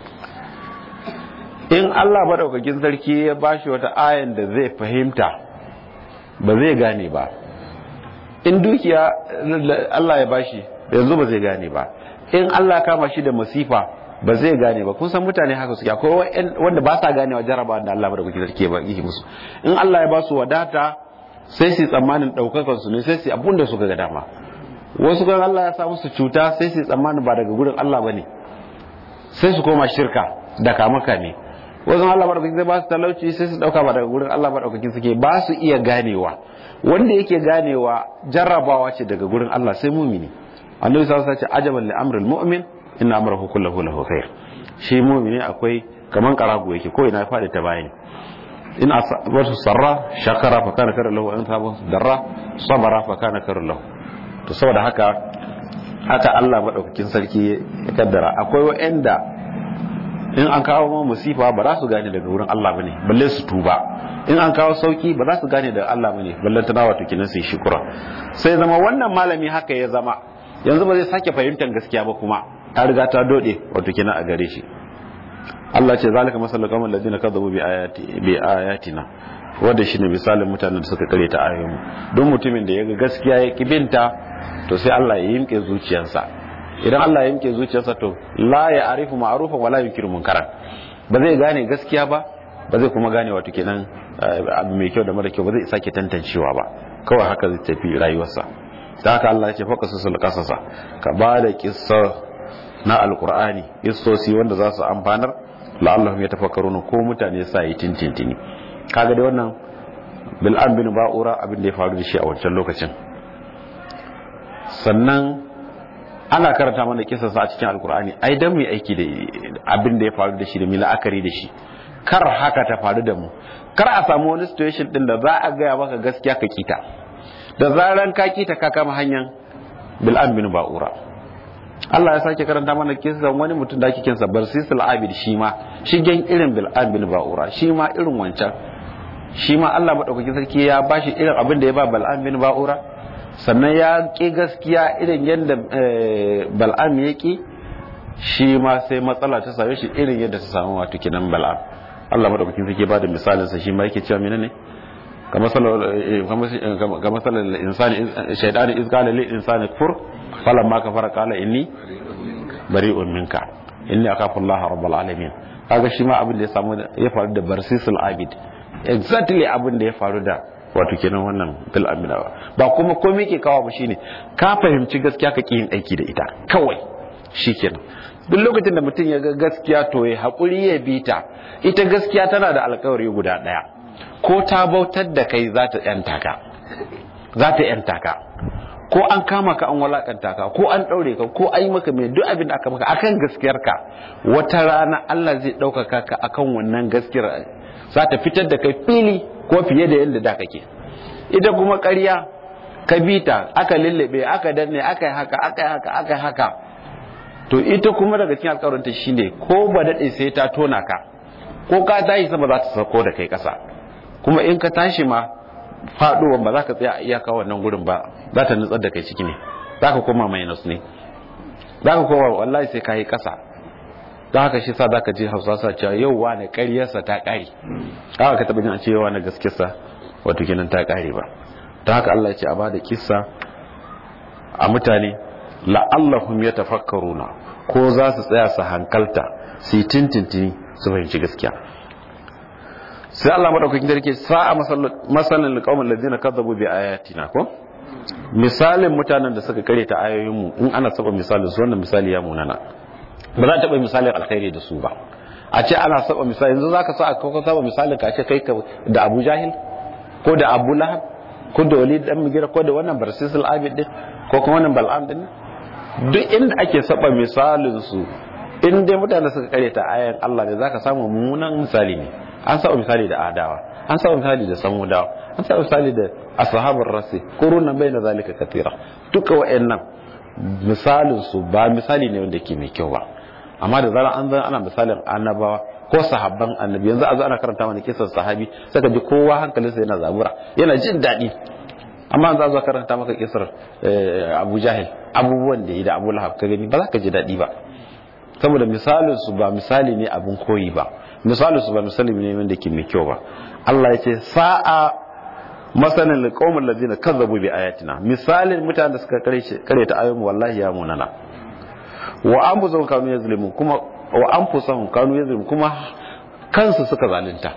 in Allah madaukakin sarki ya bashi wata ayan da zai fahimta ba zai gane ba in dukiya Allah ya bashi yanzu ba zai gane ba in Allah kama shi da masifa ba zai gane ba kun san mutane haka suke akwai wanda ba sa ganewa jaraba da Allah da kuke sarki ba yake musu in Allah ya ba su wadata sai su tsammanin daukakar su ne sai su abun da suka ga dama wasu kan Allah ya sa musu cuta sai su tsammanin ba daga gurin Allah bane sai su koma shirka da kamaka ne wasu Allah madaukakin zai ba su talauci sai su dauka ba daga gurin Allah madaukakin suke ba su iya ganewa wanda yake ganewa jarrabawa ce daga gurin Allah sai mumini annabi sallallahu alaihi wasallam ce ajaban li amril mu'min inna amrahu kullahu lahu khair shi mumini akwai kaman karago yake ko ina fadi ta bayani in asabatu sarra shakara fa kana kar lahu in sabu darra sabara fa kana kar lahu to saboda haka haka Allah madaukakin sarki ya kaddara akwai wa'anda in an kawo musifa ba za su gane daga wurin Allah bane balle su tuba in an kawo sauki ba za su gane daga Allah bane balle tana wato kinan sai shukura sai zama wannan malami haka ya zama yanzu ba zai sake fahimtar gaskiya ba kuma ta riga ta dode wato kinan a gare shi Allah ce zalika masallu kamar ladina kadzabu bi ayati bi ayatina wanda shine misalin mutanen da suka kare ta ayoyin don mutumin da ya ga gaskiya ya kibinta to sai Allah ya yimke zuciyarsa idan Allah ya yanke zuciyarsa to la ya arifu ma'rufan wala yunkiru munkaran ba zai gane gaskiya ba ba zai kuma gane wato kenan abu mai kyau da mara kyau ba zai sake tantancewa ba kawai haka zai tafi rayuwarsa da haka Allah ya ce faka su kasasa ka ba da kissa na alqur'ani kissosi wanda za su amfanar la'allahum yatafakkaruna ko mutane sa yi tintintini kaga dai wannan bil'an bin ba'ura abin da ya faru da shi a wancan lokacin sannan ana karanta mana kisarsa a cikin alkur'ani ai dan mu aiki da abin da ya faru da shi da mu la'akari da shi kar haka ta faru da mu kar a samu wani situation din da za a gaya maka gaskiya ka kita da zaran ka kita ka kama hanyar bil'an bin ba'ura Allah ya sake karanta mana kisan wani mutum da ake kinsa barsisul abid shi ma shigen irin bil'an bin ba'ura shi ma irin wancan shi ma Allah madaukakin sarki ya bashi irin abin da ya ba bal'an bin ba'ura sannan ya ƙi gaskiya irin yadda bal'am ya ƙi shi ma sai matsala ta same shi irin yadda ta samu wato kinan bal'am Allah madaukakin sarki ba da misalin sa shi ma yake cewa menene ga masalar insani shaidani iz qala lil insani kfur falamma kafara qala inni bari'un minka inni akhafu Allah rabbul alamin kaga shi ma abin da ya samu ya faru da barsisul abid exactly abin da ya faru da wato kenan wannan bil amina ba kuma komai ke kawo ba shine ka fahimci gaskiya ka yin aiki da ita kawai shikenan duk lokacin da mutum ya ga gaskiya to ya hakuri ya bi ta ita gaskiya tana da alkawari guda daya ko ta bautar da kai za ta yanta ka za ta yanta ka ko an kama ka an walakanta ka ko an daure ka ko an yi maka mai duk abin da aka maka akan gaskiyar ka wata rana Allah zai ɗaukaka ka akan wannan gaskiyar za ta fitar da kai fili ko fiye da yadda da kake ita kuma ƙarya ka bita aka lullube aka danne aka yi haka aka yi haka aka yi haka to ita kuma daga cikin alƙawarinta shine ko ba daɗe sai ta tona ka ko ka tashi sama za ta sako da kai ƙasa kuma in ka tashi ma faɗuwa ba za ka tsaya a iyaka wannan gurin ba za ta nutsar da kai ciki ne za ka koma minus ne za ka koma wallahi sai ka yi ƙasa don haka shi sa za ka ji hausa sa cewa yau wane ƙaryarsa ta ƙare haka ka taɓa jin a ce yau wane gaskiyarsa wato kenan ta ƙare ba don haka Allah ya ce a ba da kissa a mutane la'allahum ya tafakkaruna ko za su tsaya su hankalta su yi tintintini su fahimci gaskiya sai Allah madaukakin sarki sa'a masalin alqawmin ladina kadzabu bi ayatina ko misalin mutanen da suka kare ta ayoyin mu in ana saba misalin su wannan misali ya munana ba za ta bai misalin alkhairi da su ba a ce ana saba misali yanzu zaka sa ka saba misalin ka ce kai da Abu Jahil ko da Abu Lahab ko da Walid dan Mugira ko da wannan Barsisul Abid din ko kuma wannan Bal'am din duk inda ake saba misalin su in dai mutane suka kare ta ayan Allah ne zaka samu mummunan misali ne an saba misali da adawa an saba misali da samudawa an saba misali da ashabul rasi quruna baina zalika katira duka wayannan misalin su ba misali ne wanda ke mai kyau ba amma da zaran an zan ana misalin annabawa ko sahabban annabi yanzu a zo ana karanta mana kisan sahabi saka ji kowa hankalinsa yana zabura yana jin daɗi amma za zo karanta maka kisar Abu Jahil abubuwan da yi da Abu Lahab ka gani ba za ka ji daɗi ba saboda misalin su ba misali ne abin koyi ba misalin su ba misali ne wanda ke mai kyau ba Allah ya ce sa'a masanin liqaumul ladina kazzabu bi ayatina misalin mutanen da suka kare ta ayoyin wallahi ya munana wa anfusahum kanu yazlimun kuma wa anfusahum kanu yazlimun kuma kansu suka zalunta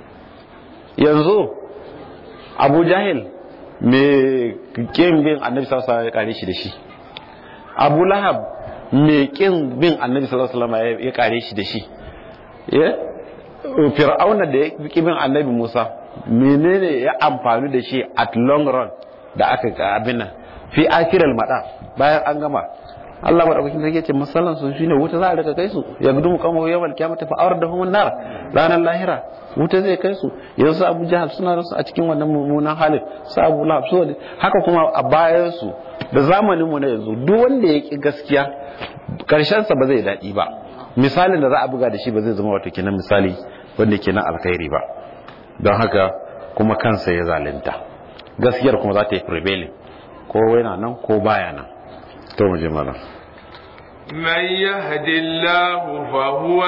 yanzu Abu Jahil me kin bin Annabi sallallahu alaihi wasallam ya kare shi da shi Abu Lahab me kin bin Annabi sallallahu alaihi wasallam ya kare shi da shi eh Fir'auna da ya ki bin Annabi Musa menene ya amfani da shi at long run da aka ga abin nan fi akiral mada bayan an gama Allah madaukakin sarki ce masallan su shine wuta za a rika kai su ya gudu kama yawan kiyamata fa awar da humun nar ranar lahira wuta zai kai su yanzu Abu Jahal suna rasu a cikin wannan mummunan halin su Abu Lahab su haka kuma a bayan su da zamanin mu na yanzu duk wanda ya ki gaskiya karshen sa ba zai daɗi ba misalin da za a buga da shi ba zai zama wato kenan misali wanda kenan alkhairi ba don haka kuma kansa ya zalunta gaskiyar kuma za ta yi prevailing ko yana nan ko baya nan to mu je mana من يهد الله فهو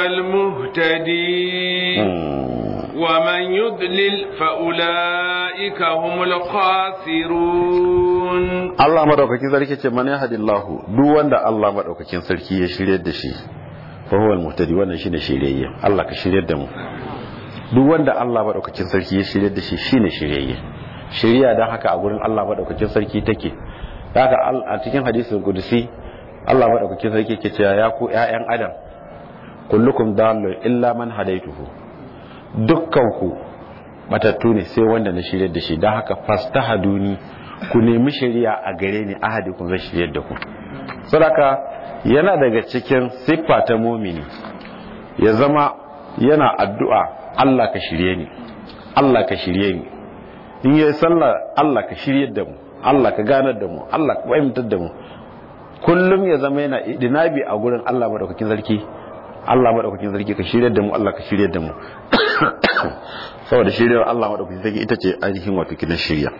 المهتدي ومن يضلل فأولئك هم الخاسرون Allah madaukakin sarki ce man yahdillahu duk wanda Allah madaukakin sarki ya shiryar da shi fa huwa al-muhtadi wannan shine shiryayye Allah ka shiryar da mu duk wanda Allah madaukakin sarki ya shiryar da shi shine shiryayye shiriya dan haka a gurin Allah madaukakin sarki take haka a cikin hadisin kudusi Allah madaukakin sarki ke cewa ya ku ƴaƴan adam kullukum dallu illa man hadaituhu dukkan ku matattu ne sai wanda na shiryar da shi dan haka fastahaduni ku nemi shiriya a gare ni ahadi kun zai shiryar da ku saboda yana daga cikin siffa ta mumini ya zama yana addu'a Allah ka shirye ni Allah ka shirye ni in yi sallah Allah ka shirye da mu Allah ka ganar da mu Allah ka fahimtar da mu kullum ya zama yana idinabi a gurin Allah madaukakin sarki Allah madaukakin sarki ka shirye da mu Allah ka shirye da mu saboda shiryar Allah madaukakin sarki ita ce ainihin wato kidan shirya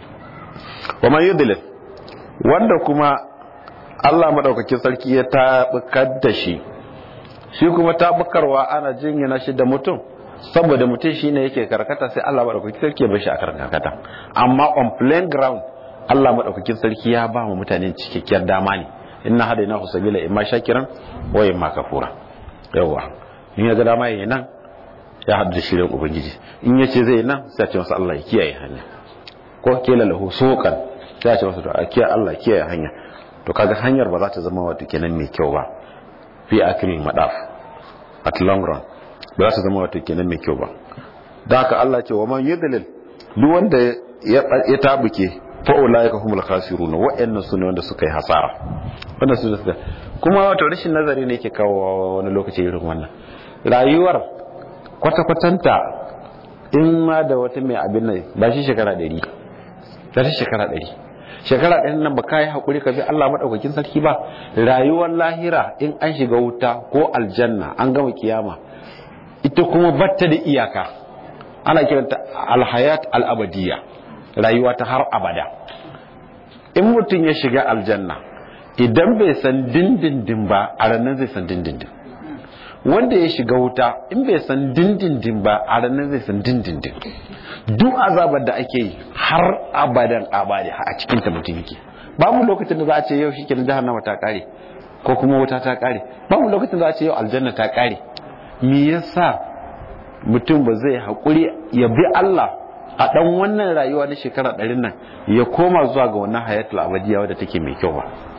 wa man yudlil wanda kuma Allah madaukakin sarki ya tabukar da shi shi kuma tabukarwa ana jingina shi da mutum saboda mutum shine yake karkata sai Allah madaukakin sarki ya bar shi a karkata amma on plain ground Allah madaukakin sarki ya ba mu mutane cikakkiyar dama ne inna hadainahu sabila imma shakiran wa imma kafura yawa in ya ga dama yayin nan ya hadda shirin ubangiji in ya ce zai nan sai ya ce masa Allah ya kiyaye hanya ko kila lahu suqan sai ya ce masa to a kiyaye Allah kiyaye hanya to kaga hanyar ba za ta zama wato kenan mai kyau ba fi akirin madaf at long run ba za ta zama wato kenan mai kyau ba da haka Allah ce wa man yudlil duk wanda ya tabuke fa ulaika humul khasirun wa'annan sune wanda suka yi hasara wanda su suka kuma wato rashin nazari ne yake kawo wani lokaci irin wannan rayuwar kwata kwatanta in ma da wata mai abin nan ba shi shekara 100 ba shi shekara 100 shekara ɗin nan ba ka yi haƙuri ka bi Allah maɗaukakin sarki ba rayuwar lahira in an shiga wuta ko aljanna an gama kiyama ita kuma batta da iyaka ana kiranta alhayat al'abadiyya rayuwa ta har abada in mutum ya shiga aljanna idan bai san dindindin ba a ranar zai san dindindin wanda ya shiga wuta in bai san dindindin ba a ranar zai san dindindin duk azabar da ake yi har abadan abadi a cikin ta mutum yake babu lokacin da za a ce yau shike jahannama ta kare ko kuma wuta ta kare babu lokacin da za a ce yau aljanna ta kare me yasa mutum ba zai haƙuri ya bi Allah a ɗan wannan rayuwa na shekara ɗarin nan ya koma zuwa ga wannan hayatul abadiya wadda take mai kyau ba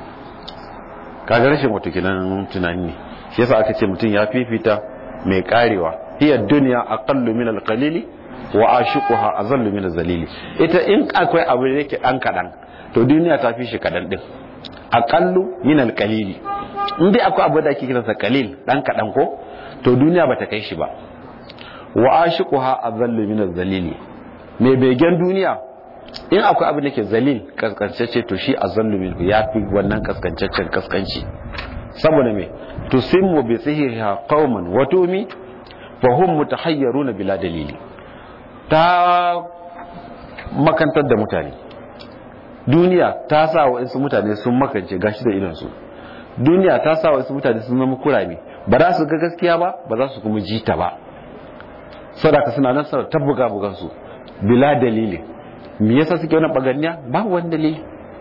kaga rashin wato kinan tunani ne shi yasa aka ce mutum ya fifita mai karewa hiya dunya aqallu min al-qalili wa ashiquha azallu min az-zalili ita in akwai abu da yake dan kadan to duniya ta fi shi kadan din aqallu min al-qalili in dai akwai abu da ake kiransa qalil dan kadan ko to duniya bata kai shi ba wa ashiquha azallu min az-zalili mai begen duniya in akwai abu da ke zalil kaskancacce to shi azallu min ya fi wannan kaskancaccen kaskanci saboda me tusimmu bi sihriha qauman wa tumi fa hum mutahayyaruna bila dalili ta makantar da mutane duniya ta sa wa insu mutane sun makance gashi da idan su duniya ta sa wa insu mutane sun zama kurame ba za su ga gaskiya ba ba za su kuma ji ta ba sadaka suna nan sa tabbuga bugan su bila dalili me yasa suke wannan baganniya ba wani dalili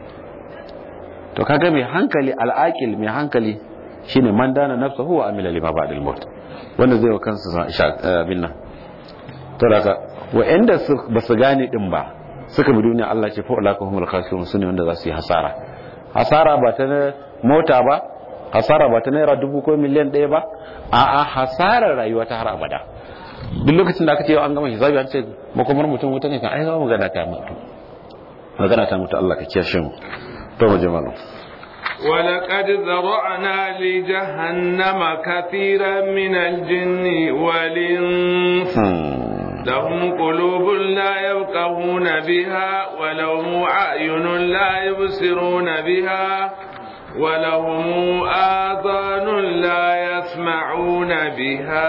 to kaga mai hankali al'aqil mai hankali shine man dana nafsahu wa amila lima ba'da al-maut wanda zai wa kansa abin nan to daga wa'anda ba su gane din ba suka bi duniya Allah ce fa'ulaka humul khasirun sune wanda za su yi hasara hasara ba ta mota ba hasara ba ta naira dubu ko miliyan ɗaya ba a'a hasarar rayuwa ta har abada duk lokacin da aka ce an gama hisabi an ce makomar mutum wuta ne kan ai za magana ta mutu magana ta mutu Allah ka kiyashe mu to mu jama'a ولقد ذرأنا لجهنم كثيرا من الجن والإنس لهم قلوب لا يفقهون بها ولهم أعين لا يبصرون بها ولهم آذان لا يسمعون بها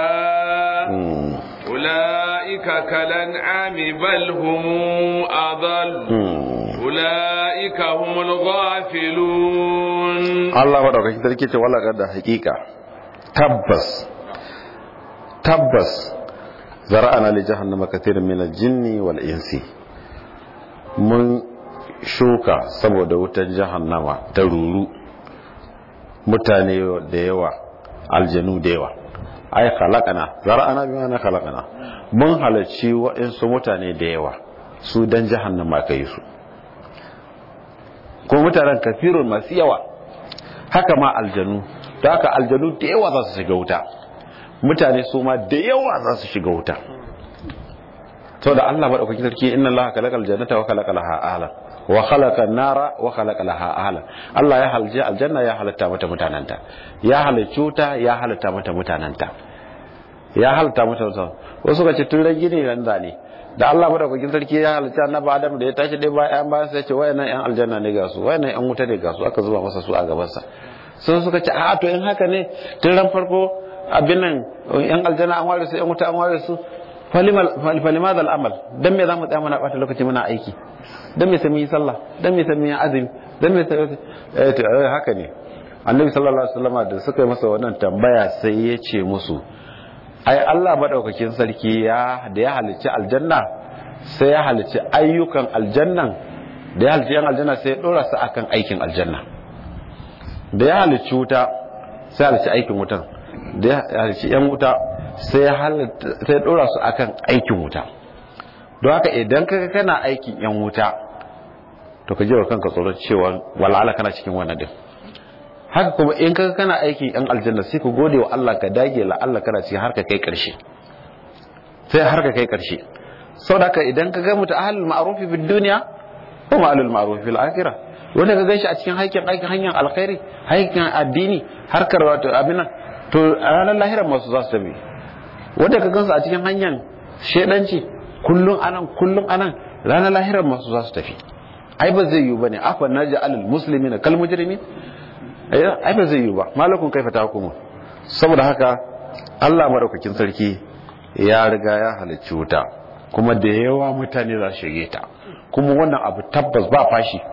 أولئك كالأنعام بل هم أضل أولئك هم الغافلون الله ودعوك تركي ولا قد حقيقة تبس تبس زرعنا لجهنم كثير من الجن والإنس من shuka saboda wutar jahannama ta ruru mutane da yawa aljanu da yawa ai khalaqana zara'ana bi ma'ana khalaqana mun halarci waɗansu mutane da yawa su dan jahannama kai su ko mutanen kafirun masu yawa haka ma aljanu da haka aljanu da yawa za su shiga wuta mutane su ma da yawa za su shiga wuta to da Allah madaukakin sarki inna Allah khalaqal jannata wa khalaqa laha ahlan wa khalaqa an-nara wa khalaqa laha ahlan Allah ya halje aljanna ya halatta mata mutananta ya halicci wuta ya halatta mata mutananta ya halatta mata wasu ka ce tun rage ne ran zane da Allah madaukakin sarki ya halitta annabi Adam da ya tashi dai bayan bayan sai ya ce wayannan yan aljanna ne ga su wayannan yan wuta ne ga su aka zuba masa su a gaban sa sun suka ce a to in haka ne tun ran farko abin nan yan aljanna an ware su yan wuta an ware su falimada al'amal dan me zamu tsaya muna bata lokaci muna aiki dan me sai mun yi sallah dan me sai mun yi azumi dan me sai eh to haka ne annabi sallallahu alaihi wasallam da suka yi masa wannan tambaya sai ya ce musu ai Allah madaukakin sarki ya da ya halicci aljanna sai ya halicci ayyukan aljannan da ya halicci yan aljanna sai ya dora su akan aikin aljanna da ya halicci wuta sai ya halicci aikin wutan da ya halicci yan wuta sai ya sai dora su akan aikin wuta don haka idan kaga kana aikin yan wuta to ka jiwa kanka tsoron cewa wala'ala kana cikin wannan din haka kuma in kaga kana aikin yan aljanna sai ku gode wa Allah ka dage la Allah kana cikin har ka kai karshe sai har ka kai karshe saboda haka idan kaga mutu ahlul ma'ruf fi dunya wa ma'alul ma'ruf fil akhirah wanda ka ganshi a cikin aikin aikin hanyar alkhairi aikin addini harkar wato abin to a ranar lahirar masu za su tabi wanda ka gansu a cikin hanyar shedanci kullum anan kullum anan ranar lahirar masu za su tafi ai ba zai yiwu bane afa naji alal muslimin kal mujrimin ai ba zai yiwu ba malakun kaifa tahkumu saboda haka Allah madaukakin sarki ya riga ya halicci wuta kuma da yawa mutane za su shige ta kuma wannan abu tabbas ba fashi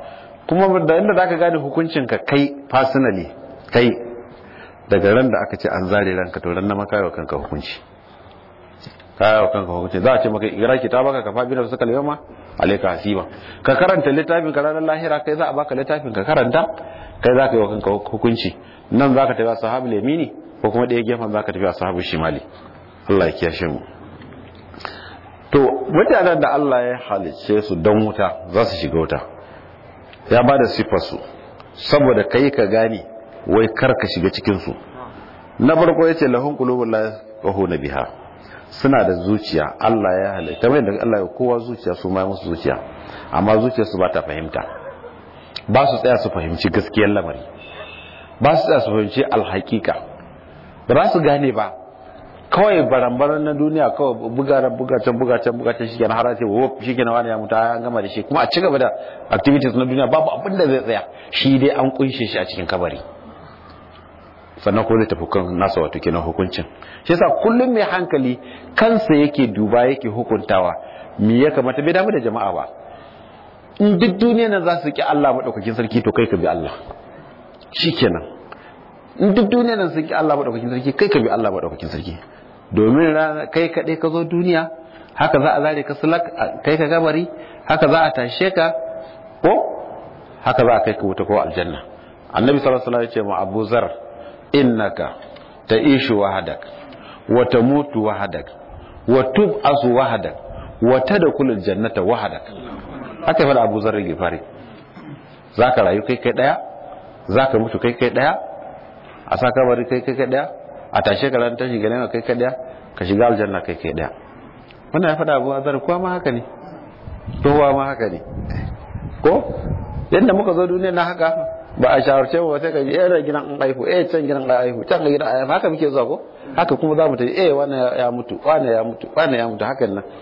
kuma da inda zaka gane hukuncin ka kai personally kai daga ran da aka ce an zare ranka to ran na maka wa kanka hukunci kaya wa kanka hukunci za a ce maka ira kitabaka ka fabi da suka yawma alayka hasiba ka karanta littafin ka ranar lahira kai za a baka littafin ka karanta kai za ka yi wa kanka hukunci nan za ka tafi a sahabu lemini ko kuma ɗaya gefen za ka tafi a sahabu shimali Allah ya kiyashe mu to mutanen da Allah ya halicce su don wuta za su shiga wuta ya ba da siffarsu saboda kai ka gane wai kar ka shiga cikinsu na farko ya ce lahun kulubun la na biha suna da zuciya Allah ya halitta kamar yadda Allah ya kowa zuciya su ma musu zuciya amma zuciyarsu ba ta fahimta ba su tsaya su fahimci gaskiyar lamari ba su tsaya su fahimci alhaƙiƙa ba za su gane ba kawai barambaran na duniya kawai bugaran bugacen bugacen bugacen shi kenan har ce wo shi kenan wani ya mutu an gama da shi kuma a ci gaba da activities na duniya babu abin da zai tsaya shi dai an kunshe shi a cikin kabari sannan ko zai tafi kan nasa wato kenan hukuncin shi yasa kullum mai hankali kansa yake duba yake hukuntawa me ya kamata bai damu da jama'a ba in duk duniya nan za su ki Allah madaukakin sarki to kai ka bi Allah shikenan in duk duniya nan sun ki Allah madaukakin sarki kai ka bi Allah madaukakin sarki domin kai kaɗai ka zo duniya haka za a zare ka sulak kai ka gabari haka za a tashe ka ko haka za a kai ka wuta ko aljanna annabi sallallahu alaihi wasallam ya ce ma Abu Zar innaka ta'ishu wahadak wa tamutu wahadak wa tub'asu wahadak wa tadkhulul jannata wahadak haka fa Abu Zar gifari zaka rayu kai kai daya zaka mutu kai kai daya a sa kabari kai kai kai daya a tashe ka ran tashi ganin kai kai daya ka shiga aljanna kai kai daya wannan ya faɗa abu azar kowa ma haka ne kowa ma haka ne ko yadda muka zo duniya na haka ba a shawarce ba sai ka ji eh gidan an aihu eh can gidan an aihu can gidan an aihu haka muke zuwa ko haka kuma za mu tafi eh wannan ya mutu wannan ya mutu wannan ya mutu hakan nan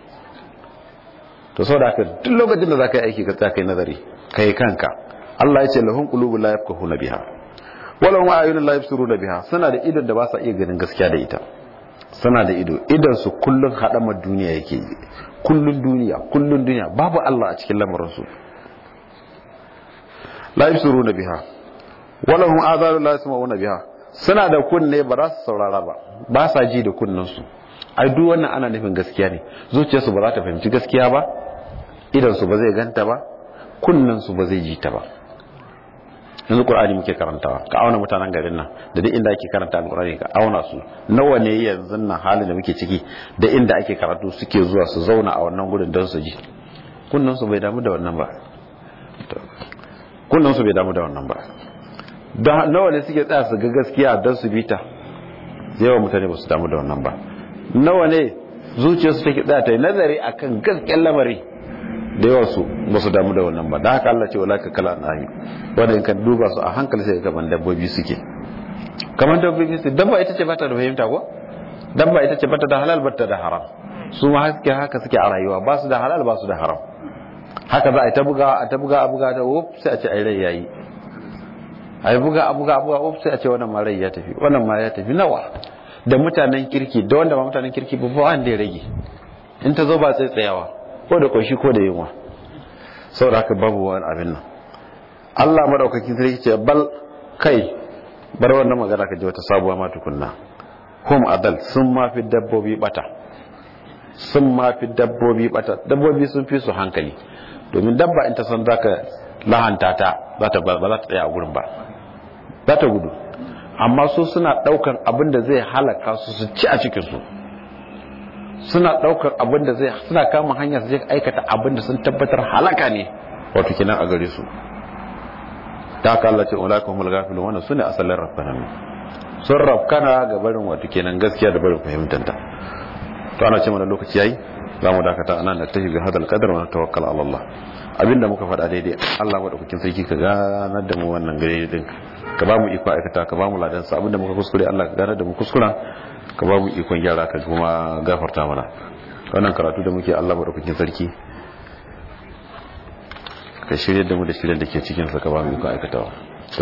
to saboda haka duk lokacin da zaka yi aiki ka tsaya kai nazari kai kanka Allah ya ce lahum qulubun la yafqahuna biha walau ma ayyuna la yabsuruna biha suna da idon da ba sa iya ganin gaskiya da ita suna da ido idan su kullun hadamar duniya yake kullun duniya kullun duniya babu Allah a cikin lamarin su la yabsuruna biha walau hum azalu la yasma'una biha suna da kunne ba za su saurara ba ba sa ji da kunnen su ai duk wannan ana nufin gaskiya ne zuciyarsu ba za ta fahimci gaskiya ba idan su ba zai ganta ba kunnen su ba zai ji ta ba yanzu qur'ani muke karantawa ka auna mutanen garin nan da duk inda ake karanta alqur'ani ka auna su nawa ne yanzu nan halin da muke ciki da inda ake karatu suke zuwa su zauna a wannan gurin don su ji kunnan su bai damu da wannan ba kunnan su bai damu da wannan ba da nawa ne suke tsaya su ga gaskiya don su bita yawan mutane ba su damu da wannan ba nawa ne zuciyarsu take tsaya ta yi nazari akan gaskiyar lamari da yawa su ba su damu da wannan ba da haka Allah ce wala ka kala nahi wanda in ka duba su a hankali sai kaman dabbobi suke kaman dabbobi su dabba ita ce bata da fahimta ko dabba ita ce bata da halal bata da haram su ma haske haka suke a rayuwa ba su da halal ba su da haram haka za a ta buga a ta buga a buga ta wuf sai a ce ai rai yayi ai buga a buga a buga wuf sai a ce wannan ma rai ya tafi wannan ma ya tafi nawa da mutanen kirki da wanda ba mutanen kirki ba ba wanda ya rage in ta zo ba sai tsayawa ko da ƙunshi ko da yunwa saboda haka babu wani abin nan Allah madaukakin sarki ce bal kai bar wannan magana ka ji wata sabuwa ma tukunna hum adal sun ma fi dabbobi bata sun ma fi dabbobi bata dabbobi sun fi su hankali domin dabba in ta san zaka lahanta ta za ta ba za ta tsaya a gurin ba za ta gudu amma su suna daukan abin da zai halaka su su ci a cikin su suna daukar abin da zai suna kama hanya su je aikata abin da sun tabbatar halaka ne wato kinan a gare su ta haka Allah ce ulaka humul ghafilun wannan sune asalin rafkanan sun rafkana ga barin wato kenan gaskiya da barin fahimtanta to ana ce mana lokaci yayi za mu dakata anan da tafi bi hadal qadar wa tawakkal ala Allah abinda muka faɗa daidai Allah madaukakin sarki ka ganar da mu wannan gare din ka ba mu iko aikata ka ba mu ladan sa abinda muka kuskure Allah ka ganar da mu kuskura ka ba mu ikon gyara ka kuma gafarta mana wannan karatu da muke Allah madaukakin sarki ka shirye da mu da shirye da ke cikin sa ka ba mu ikon aikatawa